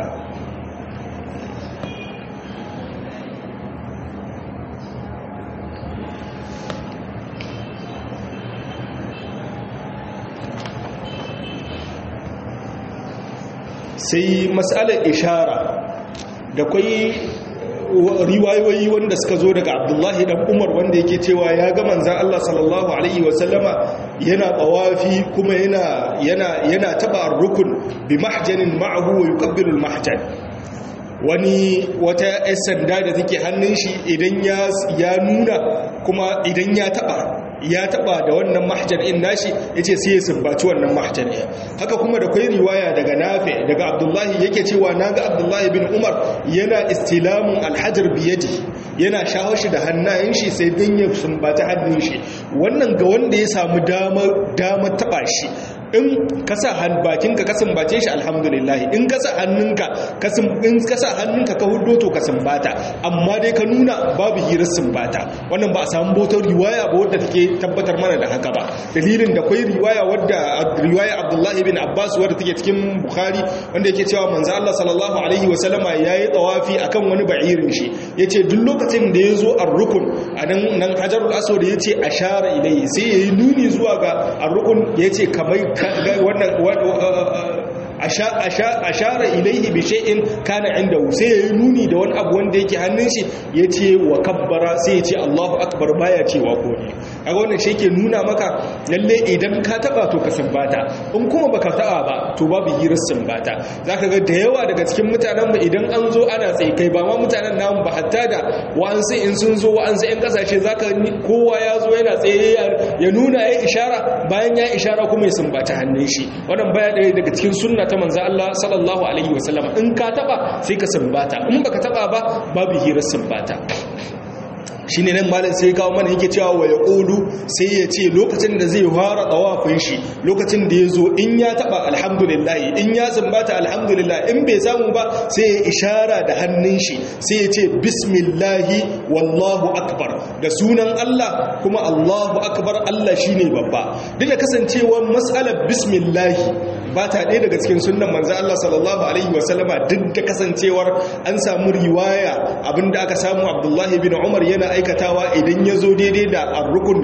sai matsalar ishara da kwai riwayoyi wanda suka zo daga abdullahi dan umar wanda yake cewa ya ga manzan Allah sallallahu alaihi wasallama yana tawafi kuma yana yana yana taba rukun bi mahjanin ma'ahu wa yuqabbilu al-mahjan wani wata yan sanda da take hannun shi idan ya ya nuna kuma idan ya taba ya taba da wannan mahjar in nashi yace sai ya sumbaci wannan mahjar ɗin haka kuma da kai riwaya daga Nafi daga Abdullahi yake cewa naga Abdullahi bin Umar yana istilamun alhajar biyadi yana shawo shi da hannayen shi sai dan ya sumbaci hannun shi wannan ga wanda ya samu damar damar taba shi in ka sa bakinka ka sumbace shi alhamdulillah in ka sa hannunka ka in ka sa hannunka ka huddo to ka sumbata amma dai ka nuna babu hirar sumbata wannan ba a samu botar riwaya ba wadda take tabbatar mana da haka ba dalilin da kwai riwaya wadda riwaya Abdullahi bin Abbas wadda take cikin Bukhari wanda yake cewa manzo Allah sallallahu alaihi wa sallama yayi tawafi akan wani ba'irin shi yace duk lokacin da yazo ar-rukun anan nan Hajarul Aswad yace ashara ilayhi sai yayi nuni zuwa ga ar-rukun yace kamar wannan ashara ilaihi bi shay'in kana indahu sai yayi nuni da wani abu wanda yake hannun shi yace wa kabbara sai yace Allahu akbar baya cewa ko ne kaga wannan shi yake nuna maka lalle idan ka taba to ka sumbata in kuma baka taba ba to babu hirar sumbata zaka ga da yawa daga cikin mutanen mu idan an zo ana tsaye kai ba ma mutanen namu ba hatta da wa'ansu in sun zo wa'ansu yan kasashe zaka kowa ya zo yana tsaye ya nuna ya ishara bayan ya ishara kuma ya sumbata hannun shi wannan baya ɗaya daga cikin sunna ta manzo Allah sallallahu alaihi wasallam in ka taba sai ka sumbata in baka taba ba babu hirar sumbata shi ne nan malin sai kawo mana yake cewa wa ya ƙudu sai ya ce lokacin da zai fara tsawafin shi lokacin da ya zo in ya taɓa alhamdulillah in ya zumbata alhamdulillah in bai samu ba sai ya ishara da hannun shi sai ya ce bismillahi wallahu akbar da sunan Allah kuma Allahu akbar Allah shi ne babba duk da kasancewar matsalar bismillahi ba ta ɗaya daga cikin sunan manzan Allah sallallahu alaihi wasallama duk da kasancewar an samu riwaya abinda aka samu abdullahi bin umar yana aikatawa idan ya zo daidai da arrukun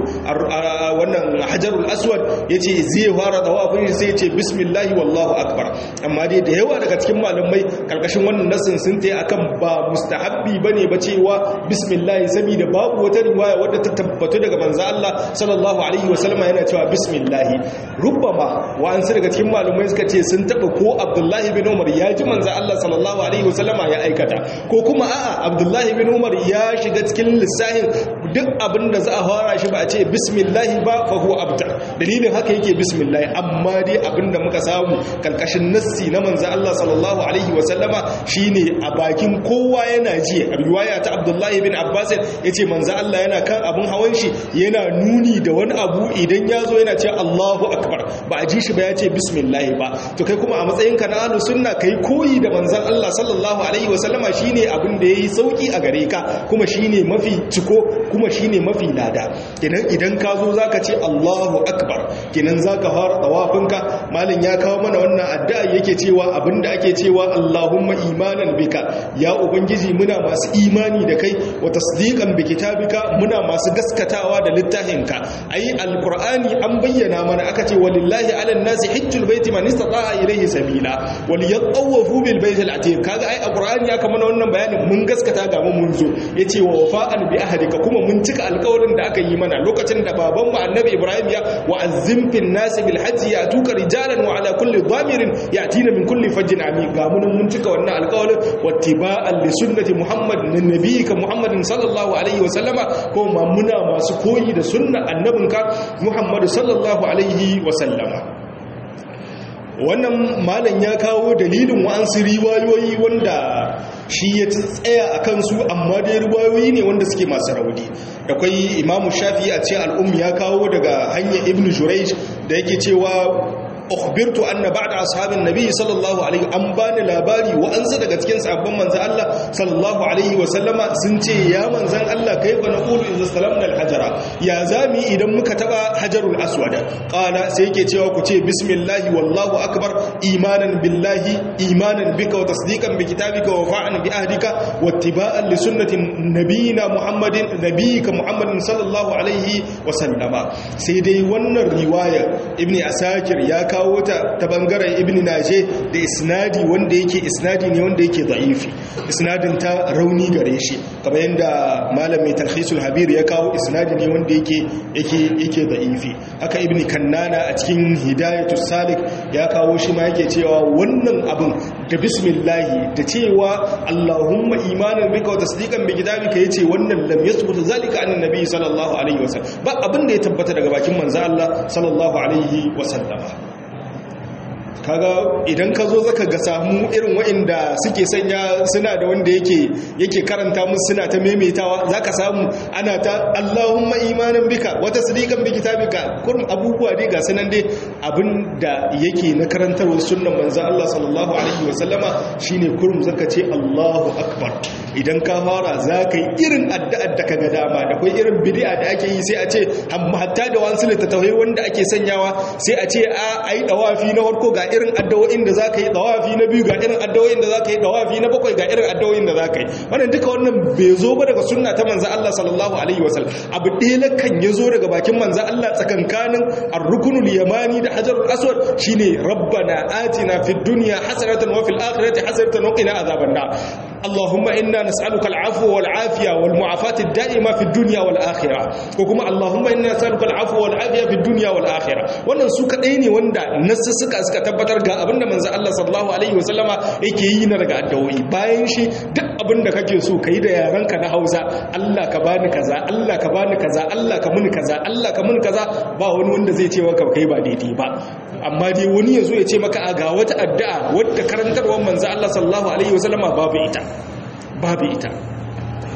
wannan hajarul aswad ya ce zai fara tawafin shi sai ya ce bismillahi wallahu akbar amma dai da yawa daga cikin malamai karkashin wannan nasin sun ta akan ba mustahabbi bane ba cewa bismillahi saboda babu wata riwaya wadda ta tabbatu daga manzo Allah sallallahu alaihi wasallama yana cewa bismillahi rubbama wa'ansu daga cikin malamai suka ce sun taba ko abdullahi bin umar ya ji manzo Allah sallallahu alaihi wasallama ya aikata ko kuma a'a abdullahi bin umar ya shiga cikin lissahin duk abin da za a fara shi ba a ce bismillahi ba fa huwa abtar dalilin haka yake bismillahi amma dai abin da muka samu kalkashin nassi na manzo Allah sallallahu alaihi wasallama shine a bakin kowa yana ji riwaya ta abdullahi bin abbas yace manzo Allah yana kan abin hawan shi yana nuni da wani abu idan ya zo yana ce Allahu akbar ba a ji shi ba ya ce bismillahi ba to kai kuma a matsayinka na ahlus sunna kai koyi da manzon Allah sallallahu alaihi wasallama shine abin da yayi sauki a gare ka kuma shine mafi ciko kuma shine mafi lada kenan idan ka zo zaka ce Allahu akbar kenan zaka fara tawafinka malin ya kawo mana wannan addu'a yake cewa abinda ake cewa Allahumma imanan bika ya ubangiji muna masu imani da kai wa tasdiqan bi kitabika muna masu gaskatawa da littafinka ai alqur'ani an bayyana mana aka ce walillahi ala nasi hajjul baiti man istata'a ilayhi sabila wal yatawafu bil baiti al-atiq kaga ai alqur'ani aka mana wannan bayanin mun gaskata ga mu mun zo yace wa wafa'an bi ahdika kuma mun cika alƙawarin da aka yi mana lokacin da baban mu annabi ibrahim ya wa azzim fil nas bil hajji yatuka rijalan wa ala kulli dhamirin yatina min kulli fajjin amik ga mun mun cika wannan alƙawarin wattiba'an li sunnati muhammad nabiyika muhammadin sallallahu alaihi wa sallama ko ma muna masu koyi da sunnar annabinka muhammadu sallallahu alaihi wa sallama wannan malam ya kawo dalilin wa'ansu riwayoyi wanda shi ya tsaya a kansu amma dai riwayoyi ne wanda suke masu rauni akwai imamu shafi a ce al'um ya kawo daga hanyar ibn jurayj da yake cewa ukhbirtu anna ba'da ashabin nabi sallallahu alaihi an bani labari wa ansa daga cikin sahabban manzon Allah sallallahu alaihi wa sallama sun ce ya manzon Allah kaifa naqulu idza salamna al-hajara ya zami idan muka taba hajarul aswad qala sai yake cewa ku ce bismillah wallahu akbar imanan billahi imanan bika wa tasdiqan bi kitabika wa fa'an bi ahdika wa ittiba'an li sunnati nabiyina muhammadin nabiyika muhammadin sallallahu alaihi wa sallama sai dai wannan riwaya ibni asakir ya kawo ta ta bangaren ibn naje da isnadi wanda yake isnadi ne wanda yake da'ifi isnadin ta rauni gare shi kamar yadda malam mai talhisul habir ya kawo isnadi ne wanda yake yake yake da'ifi haka ibn kannana a cikin hidayatus salik ya kawo shi ma yake cewa wannan abin da bismillahi da cewa allahumma imanan bika wa tasdiqan bi kitabika yace wannan lam yasbut zalika an annabi sallallahu alaihi wasallam ba abin da ya tabbata daga bakin manzo Allah sallallahu alaihi wasallama kaga idan ka zo zaka ga samu irin waɗanda suke sanya suna da wanda yake yake karanta musu suna ta maimaitawa zaka samu ana ta Allahumma imanan bika wa tasdiqan bi kitabika kurum abubuwa dai ga sanan dai abinda yake na karantarwar sunnan manzon Allah sallallahu alaihi wasallama shine kurum zaka ce Allahu akbar idan ka fara zaka yi irin addu'ar da kaga dama da kai irin bid'a da ake yi sai a ce hatta da wasu littattafai wanda ake sanyawa sai a ce a ai dawafi na farko ga irin addawo'in da za ka yi dawafi na biyu ga irin addawo'in da za ka yi dawafi na bakwai ga irin addawo'in da za ka yi wannan duka wannan bai zo ba daga sunna ta manzan Allah sallallahu alaihi wasallam abu ɗaya kan ya zo daga bakin manzan Allah tsakankanin ar-rukunul yamani da hajarul aswad shine rabbana atina fid dunya hasanatan wa fil akhirati hasanatan wa qina azaban nar اللهم إنا نسألك العفو والعافية والمعافاة الدائمة في الدنيا والآخرة وكما اللهم إنا نسألك العفو والعافية في الدنيا والآخرة wannan su kadai ne wanda nasu suka suka tabbatar ga abinda manzo Allah sallallahu alaihi wasallama yake yi na daga addu'o'i bayan shi duk abinda kake so kai da yaranka na Hausa Allah ka bani kaza Allah ka bani kaza Allah ka muni kaza Allah ka muni kaza ba wani wanda zai ce maka kai ba daidai ba amma dai wani yazo ya ce maka ga wata addu'a wadda karantarwar manzo Allah sallallahu alaihi wasallama babu ita babu ita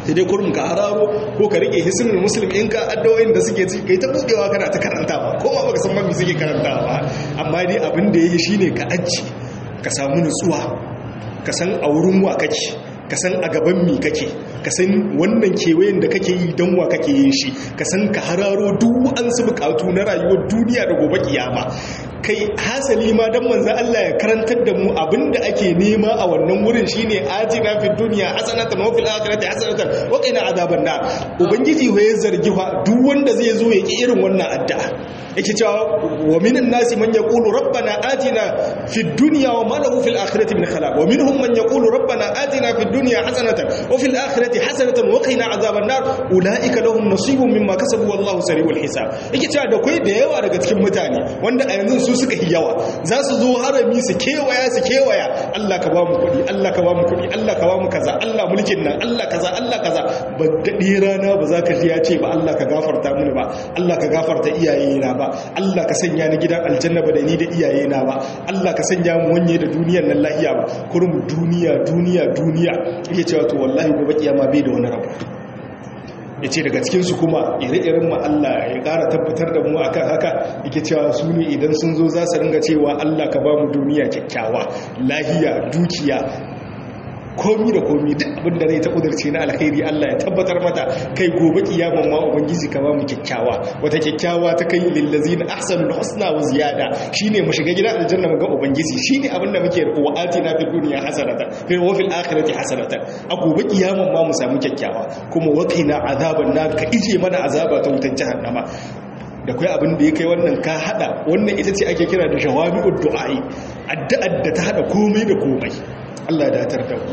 sai dai kurum ka hararo ko ka rike hisnul muslim in ka addu'o'in da suke ci kai ta budewa kana ta karantawa ko ma baka san ma me suke karantawa ba amma dai abin da yayi shine ka aji ka samu nutsuwa ka san a wurin wa kake ka san a gaban mi kake ka san wannan kewayen da kake yi don wa kake yin shi ka san ka hararo duk an su bukatu na rayuwar duniya da gobe kiyama kai hasali ma dan manzo Allah ya karantar da mu abinda ake nema a wannan wurin shine atina fid dunya hasanatan wa fil akhirati hasanatan wa qina azaban nar ubangiji ya zargi fa duk wanda zai zo ya ki irin wannan addu'a yake cewa wa minan nasi man yaqulu rabbana atina fid dunya wa ma lahu fil akhirati min khalaq wa minhum man yaqulu rabbana atina fid dunya hasanatan wa fil akhirati hasanatan wa qina azaban nar ulaika lahum nasibun mimma kasabu wallahu sari'ul hisab yake cewa da kai da yawa daga cikin mutane wanda a yanzu su suka yi yawa za su zo harami su kewaya su kewaya Allah ka ba mu kuɗi Allah ka ba mu kuɗi Allah ka ba mu kaza Allah mulkin nan Allah kaza Allah kaza ba daɗe rana ba za ka ji ya ce ba Allah ka gafarta mini ba Allah ka gafarta iyayena ba Allah ka sanya ni gidan aljanna ba da ni da iyayena ba Allah ka sanya mu wanye da duniyar nan lahiya ba kurum duniya duniya duniya iya cewa to wallahi gobe kiyama bai da wani rabu ya ce daga cikinsu kuma ire-iren mu Allah ya ƙara tabbatar da mu akan haka yake cewa su ne idan sun zo za su ringa cewa Allah ka ba mu duniya kyakkyawa lahiya dukiya komi da komi duk abin da zai ta kudurce na alkhairi Allah ya tabbatar mata kai gobe kiyaman ma ubangiji ka ba mu kyakkyawa wata kyakkyawa ta kai lillazina ahsanul husna wa ziyada shine mu shiga gidan aljanna mu ga ubangiji shine abin da muke wa atina fid dunya hasanatan fi wa fil akhirati hasanatan a gobe kiyaman ma mu samu kyakkyawa kuma waqina azaban nar ka ije mana azaba ta wutar jahannama da kai abin da ya kai wannan ka hada wannan ita ce ake kira da jawabi'ud du'a'i addu'ar da ta hada komai da komai Allah da datar da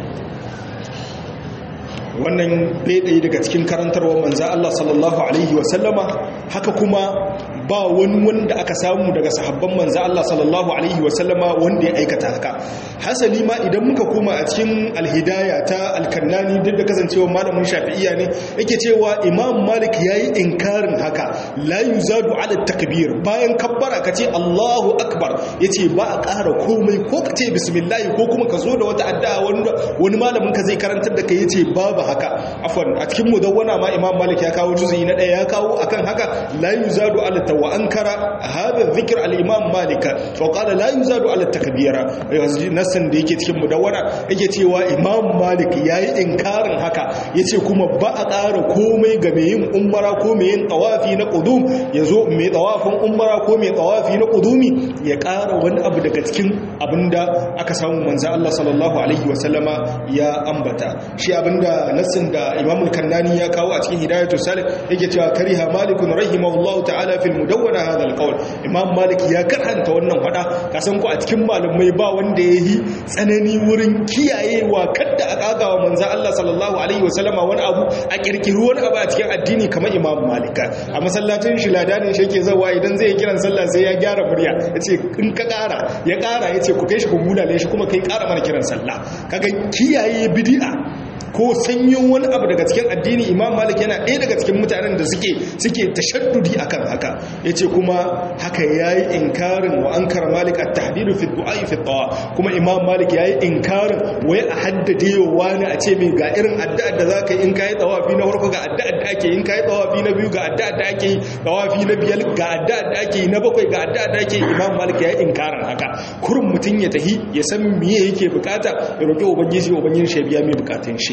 wannan ɗaya daga cikin karantarwar manza Allah sallallahu Alaihi wasallama haka kuma ba wani wanda aka samu daga sahabban manza Allah sallallahu Alaihi wasallama wanda ya aikata haka hasali ma idan muka koma a cikin alhidaya ta alkannani duk da kasancewa malamin shafi'iya ne yake cewa imam malik ya yi inkarin haka la yuzadu ala takbir bayan kabbara ka ce allahu akbar ya ce ba a ƙara komai ko ka ce bismillahi ko kuma ka zo da wata addu'a wani malamin ka zai karantar da ka ya ce babu haka afwan a cikin mudawwana ma imam malik ya kawo juzu'i na ɗaya ya kawo akan haka la yuzadu ala wa ankara hadha dhikr al imam malik wa qala la yuzadu ala takbira nassan da yake cikin mudawwana yake cewa imam malik yayi inkarin haka yace kuma ba a ƙara komai ga mai yin umara ko mai yin tawafi na qudum yazo mai tawafin umara ko mai tawafi na qudumi ya ƙara wani abu daga cikin abinda aka samu manzo Allah sallallahu alaihi wasallama ya ambata shi abinda nassin da imam al-kannani ya kawo a cikin hidayatu salih yake cewa kariha malikun rahimahullahu ta'ala fil mudawwana hadha al-qawl imam malik ya karanta wannan fada kasan ku a cikin malamai ba wanda yayi tsanani wurin kiyayewa kadda a kagawa manzo Allah sallallahu alaihi wasallama wani abu a kirkiri wani abu a cikin addini kamar imam malik a masallacin shi ladanin shi yake zawa idan zai kiran sallah sai ya gyara murya yace in ka kara ya kara yace ku kai shi ku bulale shi kuma kai kara mana kiran sallah kaga kiyaye bid'a ko sanyo wani abu daga cikin addini imam malik yana ɗaya daga cikin mutanen da suke suke tashaddudi akan haka yace kuma haka yayi inkarin wa ankara malik at-tahdidu fi du'ai fi tawa kuma imam malik yayi inkarin wai a haddade wani a ce mai ga irin addu'ar da zaka yi in kai tawafi na farko ga addu'ar da ake in kai tawafi na biyu ga addu'ar da ake yi tawafi na biyar ga addu'ar da ake yi na bakwai ga addu'ar da ake yi imam malik yayi inkarin haka kurun mutun ya tahi ya san meye yake bukata ya roki ubangiji ubangiji shi biya mai bukatun shi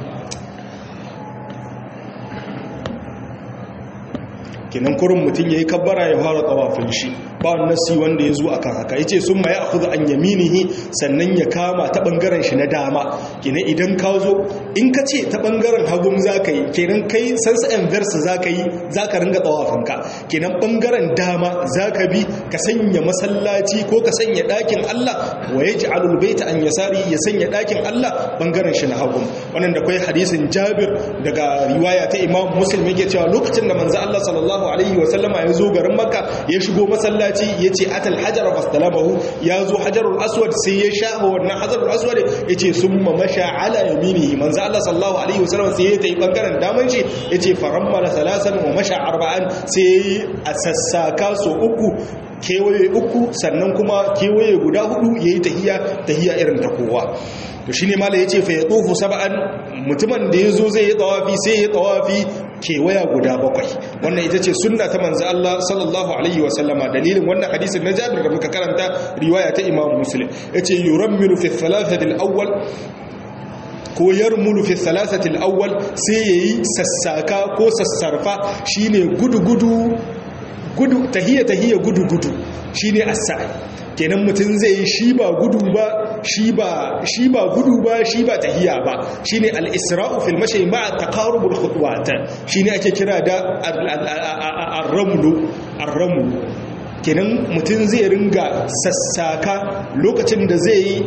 kenan kurin mutum ya yi kabbara ya fara tsawafin shi ba nasi wanda ya zo akan haka yace sun ma ya akhudhu an yaminihi sannan ya kama ta bangaren shi na dama kenan idan ka zo in ka ce ta bangaren hagun zaka yi kenan kai sansa and verse zaka yi zaka ringa tsawafin ka kenan bangaren dama zaka bi ka sanya masallaci ko ka sanya dakin Allah wa yaj'alul baita an yasari ya sanya dakin Allah bangaren shi na hagun wannan da kai hadisin Jabir daga riwaya ta Imam Muslim yake cewa lokacin da manzo Allah sallallahu alaihi wa sallama ya zo garin Makka ya shigo masallaci ya ce atal hajar fastalamahu ya zo hajarul aswad sai ya shafa wannan hajarul aswad ya ce sun masha ala yaminihi manzo Allah sallallahu alaihi wa sallam sai ya tayi bangaren daman shi ya ce farammala salasan wa masha arba'an sai a sassaka so uku kewaye uku sannan kuma kewaye guda hudu yayi tahiya tahiya irin ta kowa to shine mala yace fa yatufu sab'an mutumin da ya zo zai yi tawafi sai ya tawafi kewaya guda bakwai wannan ita ce sunna ta manzo Allah sallallahu alaihi wa sallama dalilin wannan hadisin na Jabir da muka karanta riwaya ta Imam Muslim yace yurammilu fi thalathati al-awwal ko yarmulu fi thalathati al-awwal sai yayi sassaka ko sassarfa shine gudu gudu gudu tahiyya tahiyya gudu gudu shine as-sa'i kenan mutum zai yi shi ba gudu ba shi ba shi ba gudu ba shi ba tahiya ba shine al-isra'u fil mashi ma'a taqarubul khutuwat shine ake kira da ar-ramlu ar-ramlu kenan mutum zai ringa sassaka lokacin da zai yi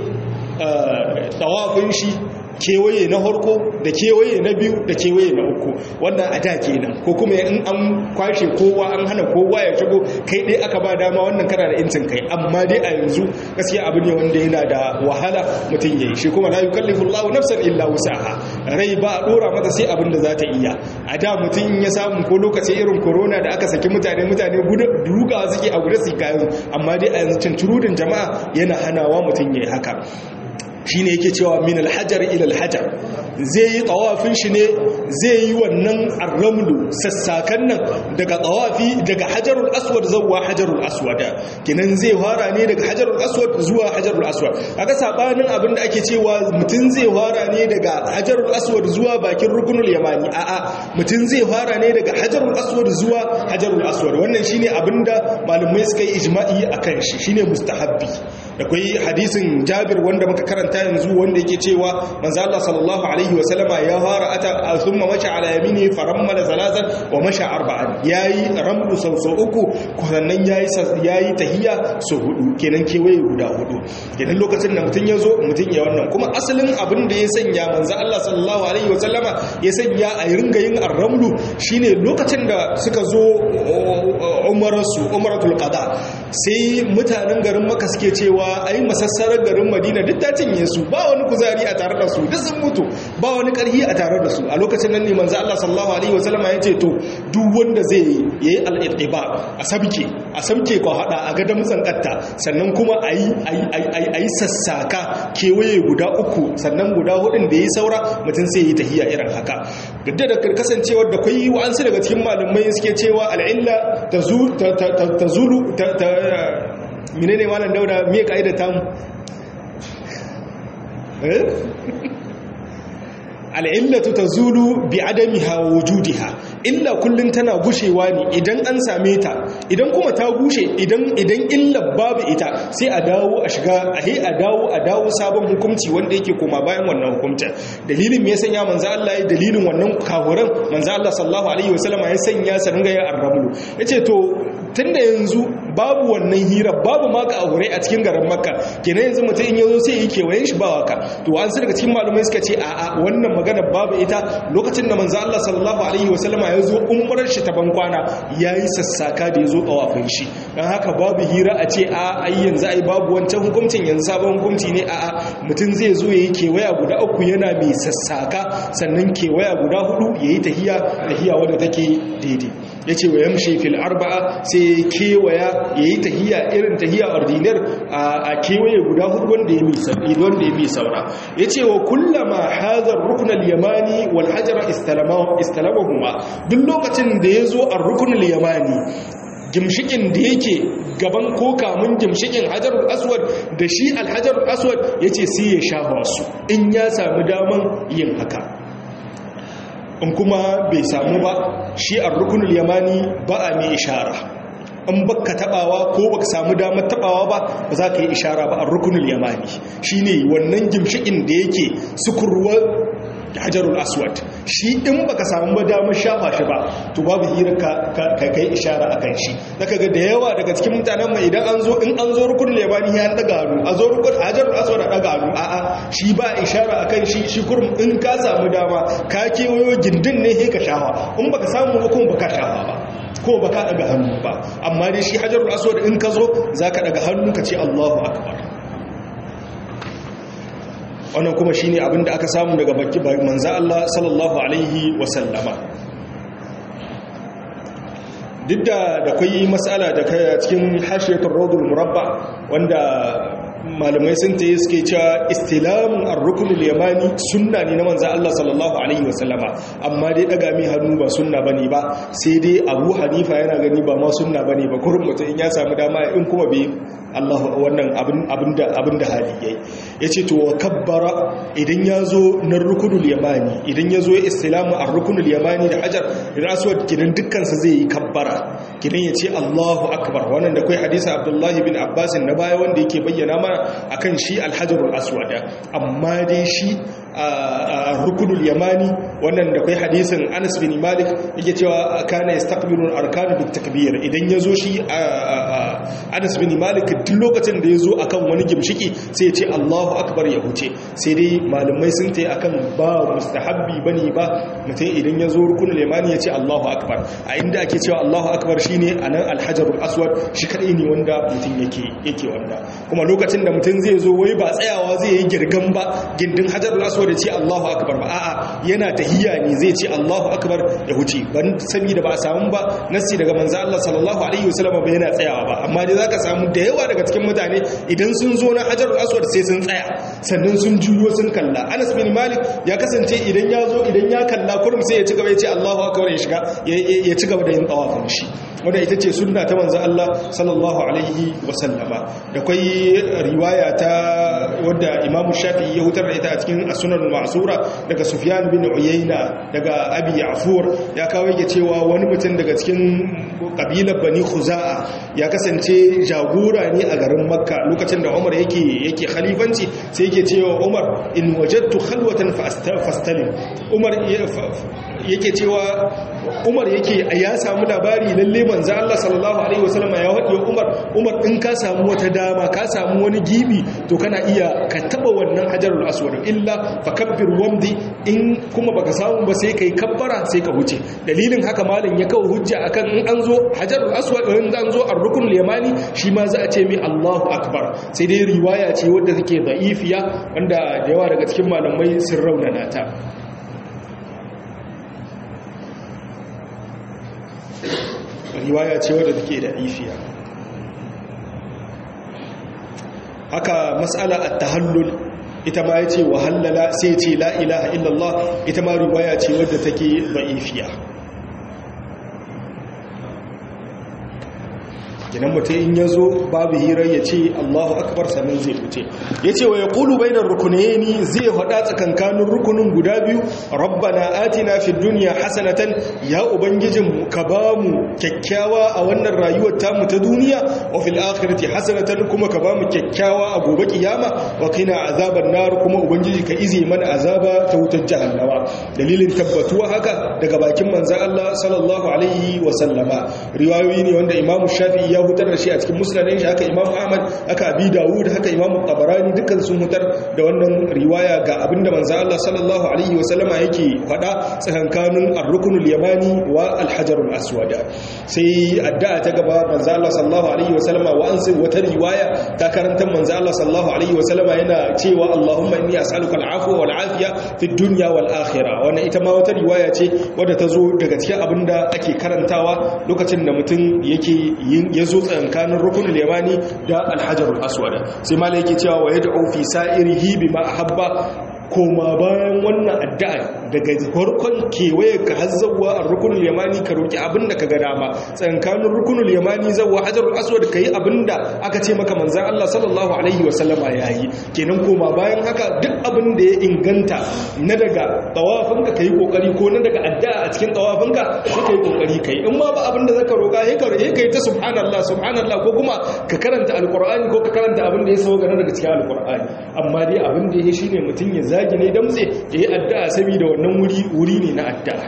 tawafin shi kewaye na harko da kewaye na biyu da kewaye na uku wannan a da kenan ko kuma in an kwashe kowa an hana kowa ya shigo kai dai aka ba dama wannan kana da incin kai amma dai a yanzu gaskiya abu ne wanda yana da wahala mutum yayi shi kuma la yukallifu Allahu nafsan illa wusaha rai ba a dora mata sai abin da za ta iya a da mutum ya samu ko lokaci irin corona da aka saki mutane mutane duga suke a gudu su kayan amma dai a yanzu cincirudin jama'a yana hanawa mutum yayi haka shi ne yake cewa min alhajar ila alhajar zai yi tsawafin shi ne zai yi wannan arramlu sassakan nan daga tsawafi daga hajarul aswad zuwa hajarul aswad kinan zai fara ne daga hajarul aswad zuwa hajarul aswad aka sabanin abin da ake cewa mutum zai fara ne daga hajarul aswad zuwa bakin rukunul yamani a'a mutum zai fara ne daga hajarul aswad zuwa hajarul aswad wannan shine abinda malumai suka yi ijma'i akan shi shine mustahabbi akwai hadisin Jabir wanda muka karanta yanzu wanda yake cewa manzo Allah sallallahu alaihi wa sallama ya fara ata thumma masha ala yamini farammala zalazan wa masha arba'an yayi ramlu sau sau uku sannan yayi yayi tahiyya sau hudu kenan kewaye guda hudu kenan lokacin da mutun yazo mutun ya wannan kuma asalin abin da ya sanya manzo Allah sallallahu alaihi wa sallama ya sanya a ringa yin arramlu shine lokacin da suka zo umarsu umratul qada sai mutanen garin Makka suke cewa ai masassarar garin Madina duk ta cinye su ba wani kuzari a tare da su duk sun mutu ba wani karhi a tare da su a lokacin nan ne manzo Allah sallallahu alaihi wasallam ya ce to duk wanda zai yayi al-iba a sabke a sabke ko hada a ga damtsan katta sannan kuma ayi ayi ayi sassaka kewaye guda uku sannan guda hudun da yayi saura mutum sai yi tahiya irin haka duk da kasancewar da kai wa'ansu daga cikin malamai suke cewa al-illa tazulu menene malam dauda me kaida tamu al'illatu ta zulu bi adamiha wa wujudiha illa kullum tana gushewa ne idan an same ta idan kuma ta gushe idan idan illa babu ita sai a dawo a shiga a he a dawo a dawo sabon hukunci wanda yake koma bayan wannan hukunta dalilin me ya sanya manzo Allah ya dalilin wannan kafuran manzo Allah sallallahu alaihi wasallam ya sanya sa ringa ya arrabulu yace to tunda yanzu babu wannan hira babu maka aure a cikin garin makka kenan yanzu mutum in yazo sai yake wayan shi ba waka to an sai daga cikin malumai suka ce a'a wannan magana babu ita lokacin da manzo Allah sallallahu alaihi wasallama ya zo umrar shi ta bankwana yayi sassaka da yazo tawafin shi dan haka babu hira a ce a ai yanzu ai babu wancan hukuncin yanzu sabon hukunci ne a'a mutum zai zo yayi kewaya guda uku yana mai sassaka sannan kewaya guda hudu yayi tahiya tahiya wanda take daidai yace wa yamshi fil arba'a sai kewaya yayi tahiya irin tahiya ordinar a kewaye guda hudu wanda ya mi sabi wanda ya mi saura yace wa kullama hadha ar-rukn al-yamani wal hajara istalama istalamahuma duk lokacin da yazo ar-rukn al-yamani gimshikin da yake gaban ko kamun gimshikin hajarul aswad da shi al-hajarul aswad yace sai ya shafa su in ya samu daman yin haka in kuma bai samu ba shi a rukunul yamani ba a mai ishara in baka tabawa ko baka samu damar tabawa ba ba za ka yi ishara ba a rukunul yamani shine wannan gimshikin da yake sukurwa hajarul aswad shi in baka samu ba damar shafa shi ba to babu hira ka kai ishara akan shi zaka ga da yawa daga cikin mutanen mai idan an zo in an zo rukunul yamani ya daga hannu a zo rukun hajarul aswad a daga hannu a'a shi ba ishara akan shi shi kurum in ka samu dama ka kewayo gindin ne sai ka shafa in baka samu ba kuma baka shafa ba ko baka daga hannu ba amma dai shi hajarul aswad in ka zo zaka daga hannu ka ce Allahu akbar wannan kuma shi ne abinda aka samu daga baki manza Allah sallallahu Alaihi wasallama duk da da kwayi matsala da kaya cikin hashiyatar rodul murabba wanda malamai sun ta yi suke cewa istilamun ar-rukunul yamani sunna ne na manzo Allah sallallahu alaihi wasallama amma dai daga mai hannu ba sunna bane ba sai dai Abu Hanifa yana gani ba ma sunna bane ba kurin mutum in ya samu dama in kuma bai Allah wannan abin abinda abinda hali yayi yace to wa kabbara idan yazo na rukunul yamani idan yazo ya istilamu ar-rukunul yamani da hajar idan aswad kidan dukkan sa zai yi kabbara kidan yace Allahu akbar wannan da kai hadisi Abdullah bin Abbas na baya wanda yake bayyana mana akan shi al-hajarul aswad amma dai shi rukunul yamani wannan da kai hadisin Anas bin Malik yake cewa kana yastaqbilu al-arkan bit takbir idan yazo shi Anas bin Malik duk lokacin da yazo akan wani gimshiki sai ya ce Allahu akbar ya huce sai dai malamai sun tayi akan ba mustahabbi bane ba mutum idan yazo rukunul yamani ya ce Allahu akbar a inda ake cewa Allahu akbar shine anan al-hajarul aswad shi kadai ne wanda mutum yake yake wanda kuma lokacin da mutum zai zo wai ba tsayawa zai yi girgan ba gindin hajarul aswad ya ce Allahu akbar ba a'a yana tahiyya ne zai ce Allahu akbar ya huce ban da ba a samu ba nasi daga manzo Allah sallallahu alaihi wasallam ba yana tsayawa ba amma dai zaka samu da yawa daga cikin mutane idan sun zo na hajarul aswad sai sun tsaya sannan sun juyo sun kalla Anas bin Malik ya kasance idan ya zo idan ya kalla kurum sai ya ci gaba ya ce Allahu akbar ya shiga ya ci gaba da yin tawafin shi wanda ita ce sunna ta manzo Allah sallallahu alaihi wasallama da kai riwaya ta wadda Imam Shafi'i ya hutar da ita a cikin As-Sunan al-Ma'sura daga Sufyan bin Uyayna daga Abi Ya'fur ya kawo yake cewa wani mutum daga cikin kabilar Bani Khuza'a ya kasance jagora ne a garin Makka lokacin da Umar yake yake khalifanci sai yake cewa Umar in wajadtu khalwatan fastalim Umar yake cewa Umar yake ya samu labari lalle manzo Allah sallallahu alaihi wasallam ya wadi Umar Umar in ka samu wata dama ka samu wani gibi to kana iya ka taba wannan hajarul aswad illa fakabbir wamdi in kuma baka samu ba sai kai kabbara sai ka huce dalilin haka malam ya kawo hujja akan in an zo hajarul aswad in an zo ar-rukn yamani shi ma za a ce mai Allahu akbar sai dai riwaya ce wadda take da'ifiya wanda da yawa daga cikin malamai sun raunana ta riwaya ce wadda take da ifiya haka mas'ala at-tahallul ita ma yace wa halala sai ce la ilaha illallah ita ma riwaya ce wadda take da'ifiya kinan mutum in ya zo babu hirar ya ce allahu akbar sannan zai wuce ya ce wa ya ƙulu bai da rukunayeni zai haɗa tsakankanin rukunin guda biyu rabbana atina fi duniya hasanatan ya ubangijin ka ba mu kyakkyawa a wannan rayuwar tamu ta duniya wa fil akhirati hasanatan kuma ka ba mu kyakkyawa a gobe kiyama wa qina azaban nar kuma ubangiji ka ize mana azaba ta wutar jahannama dalilin tabbatuwa haka daga bakin manzon Allah sallallahu alaihi wa sallama riwayoyi ne wanda imamu shafi'i ya hutar da shi a cikin musulun shi haka imam ahmad haka abi dawud haka imam tabarani dukkan sun hutar da wannan riwaya ga abinda manzo Allah sallallahu alaihi wasallama yake faɗa tsakankanin ar-ruknul yamani wa al-hajarul aswad sai addu'a ta gaba manzo Allah sallallahu alaihi wasallama wa an sai wata riwaya ta karanta manzo Allah sallallahu alaihi wasallama yana cewa Allahumma inni as'aluka al-afwa wal afiya fid dunya wal akhirah wannan ita ma wata riwaya ce wadda ta zo daga cikin abinda ake karantawa lokacin da mutum yake yin ya zo tsakankanin rukunin yamani da alhajarul aswad sai malai yake cewa wa yad'u fi sa'irihi bima ahabba koma bayan wannan addu'a daga farkon kewaye ka hazzawa a rukunul yamani ka roki abinda ka ga dama tsankanin rukunul yamani zawa hajarul aswad ka yi abinda aka ce maka manzan Allah sallallahu alaihi wasallama ya yi kenan koma bayan haka duk abinda ya inganta na daga tawafinka ka yi kokari ko na daga addu'a a cikin tawafinka sai ka yi kokari ka yi in ma ba abinda zaka roka ya ka yi ta subhanallah subhanallah ko kuma ka karanta alqur'ani ko ka karanta abinda ya sauka daga cikin alqur'ani amma dai abinda ya shine mutun ya zagi ne damtse ya yi addu'a saboda wannan wuri ne na addu'a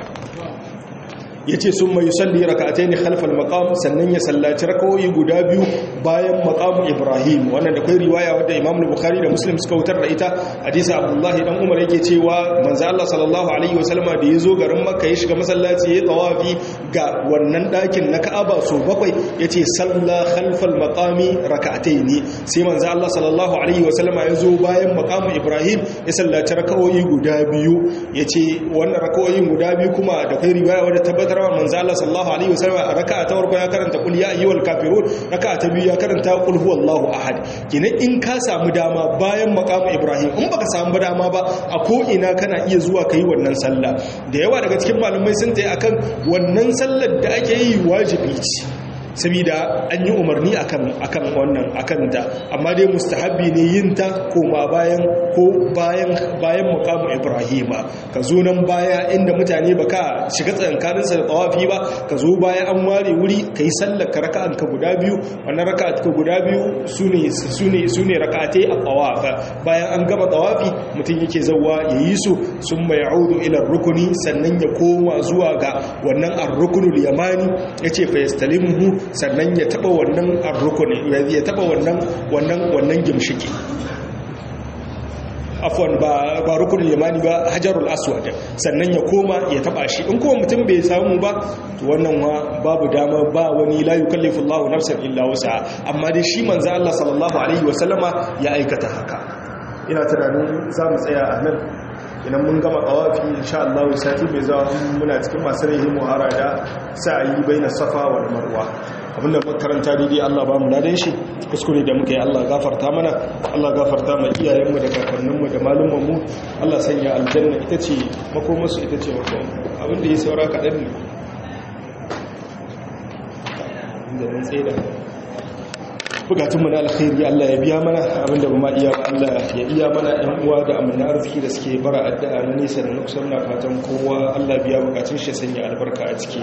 ya ce sun mai salli raka'atai ne halfal makam sannan ya sallaci rakawoyi guda biyu bayan makam ibrahim wannan da kai riwaya wadda imam bukhari da muslim suka wutar da ita hadisa abdullahi dan umar yake cewa manzo Allah sallallahu alaihi wasallama da yazo garin makka ya shiga masallaci ya tawafi ga wannan dakin na ka'aba so bakwai yace salla khalfal maqami raka'atai ne sai manzo Allah sallallahu alaihi wasallama yazo bayan maqam ibrahim ya sallaci rakawoyi guda biyu yace wannan rakawoyin guda biyu kuma da kai riwaya wadda tabbata tabbatar wa manzo Allah sallallahu alaihi wasallam a raka'a ta farko ya karanta qul ya ayyuhal kafirun raka'a ta biyu ya karanta qul huwallahu ahad kenan in ka samu dama bayan maqamu ibrahim in baka samu dama ba a ko ina kana iya zuwa kai wannan sallah da yawa daga cikin malamai sun tayi akan wannan sallar da ake yi wajibi ce saboda an yi umarni akan akan wannan akan ta amma dai mustahabbi ne yin ta koma bayan ko bayan bayan muqamu ibrahima ka zo nan baya inda mutane baka shiga tsankanin sa da tawafi ba ka zo baya an ware wuri kai sallar ka raka'an ka guda biyu wannan raka'at ka guda biyu sune sune sune raka'atai a tawaf bayan an gama tawafi mutum yake zawwa yayi su summa ya'udu ila rukuni sannan ya koma zuwa ga wannan ar-rukunul yamani yace fa yastalimuhu sannan ya taba wannan arrukuni ya taba wannan wannan wannan gimshiki afwan ba ba rukunin yamani ba hajarul aswad sannan ya koma ya taba shi in kuma mutum bai samu ba to wannan wa babu dama ba wani la yukallifu Allahu nafsan illa wusa amma dai shi manzo Allah sallallahu alaihi wasallama ya aikata haka ina tunanin za mu tsaya a nan idan mun gama kawafi insha Allah sati mai zawa muna cikin masu rahi muhara da sa'ayi baina safa wal marwa abinda muka karanta daidai Allah ba mu ladan shi kuskure da muka yi Allah gafarta mana Allah gafarta ma iyayenmu da kakanninmu da malumanmu Allah sanya aljanna ita ce makomarsu ita ce makon abinda ya saura kaɗan ne da mun tsaye da bukatunmu na alkhairi Allah ya biya mana abinda ba ma iya ba Allah ya iya mana ɗan uwa da amina arziki da suke bara addu'a na nesa da nukusan na fatan kowa Allah biya bukatun shi sanya albarka a ciki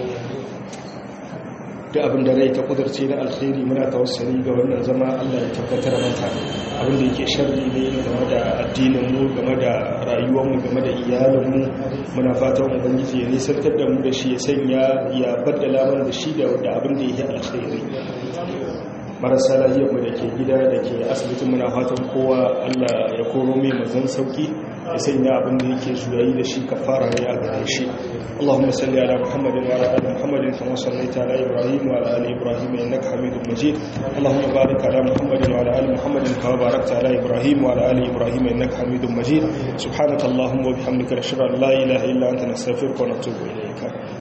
da abin da rai ta kudurce na alkhairi muna tawassali ga wannan zama Allah ya tabbatar mata abin da yake sharri ne game da addinin mu game da rayuwar mu game da iyalin mu muna fatan ubangiji ya nisantar da mu da shi ya sanya ya baddala mana da shi da abin da yake alkhairi marasa lahiyar mu da ke gida da ke asibitin muna fatan kowa Allah ya koro mai mazan sauki ya sanya abin da yake juyayi da shi kafara ne a gare shi اللهم صل على محمد وعلى ال محمد كما صليت على ابراهيم وعلى ال ابراهيم انك حميد مجيد اللهم بارك على محمد وعلى ال محمد كما باركت على ابراهيم وعلى ال ابراهيم انك حميد مجيد سبحانك اللهم وبحمدك نشهد ان لا اله الا انت نستغفرك ونتوب اليك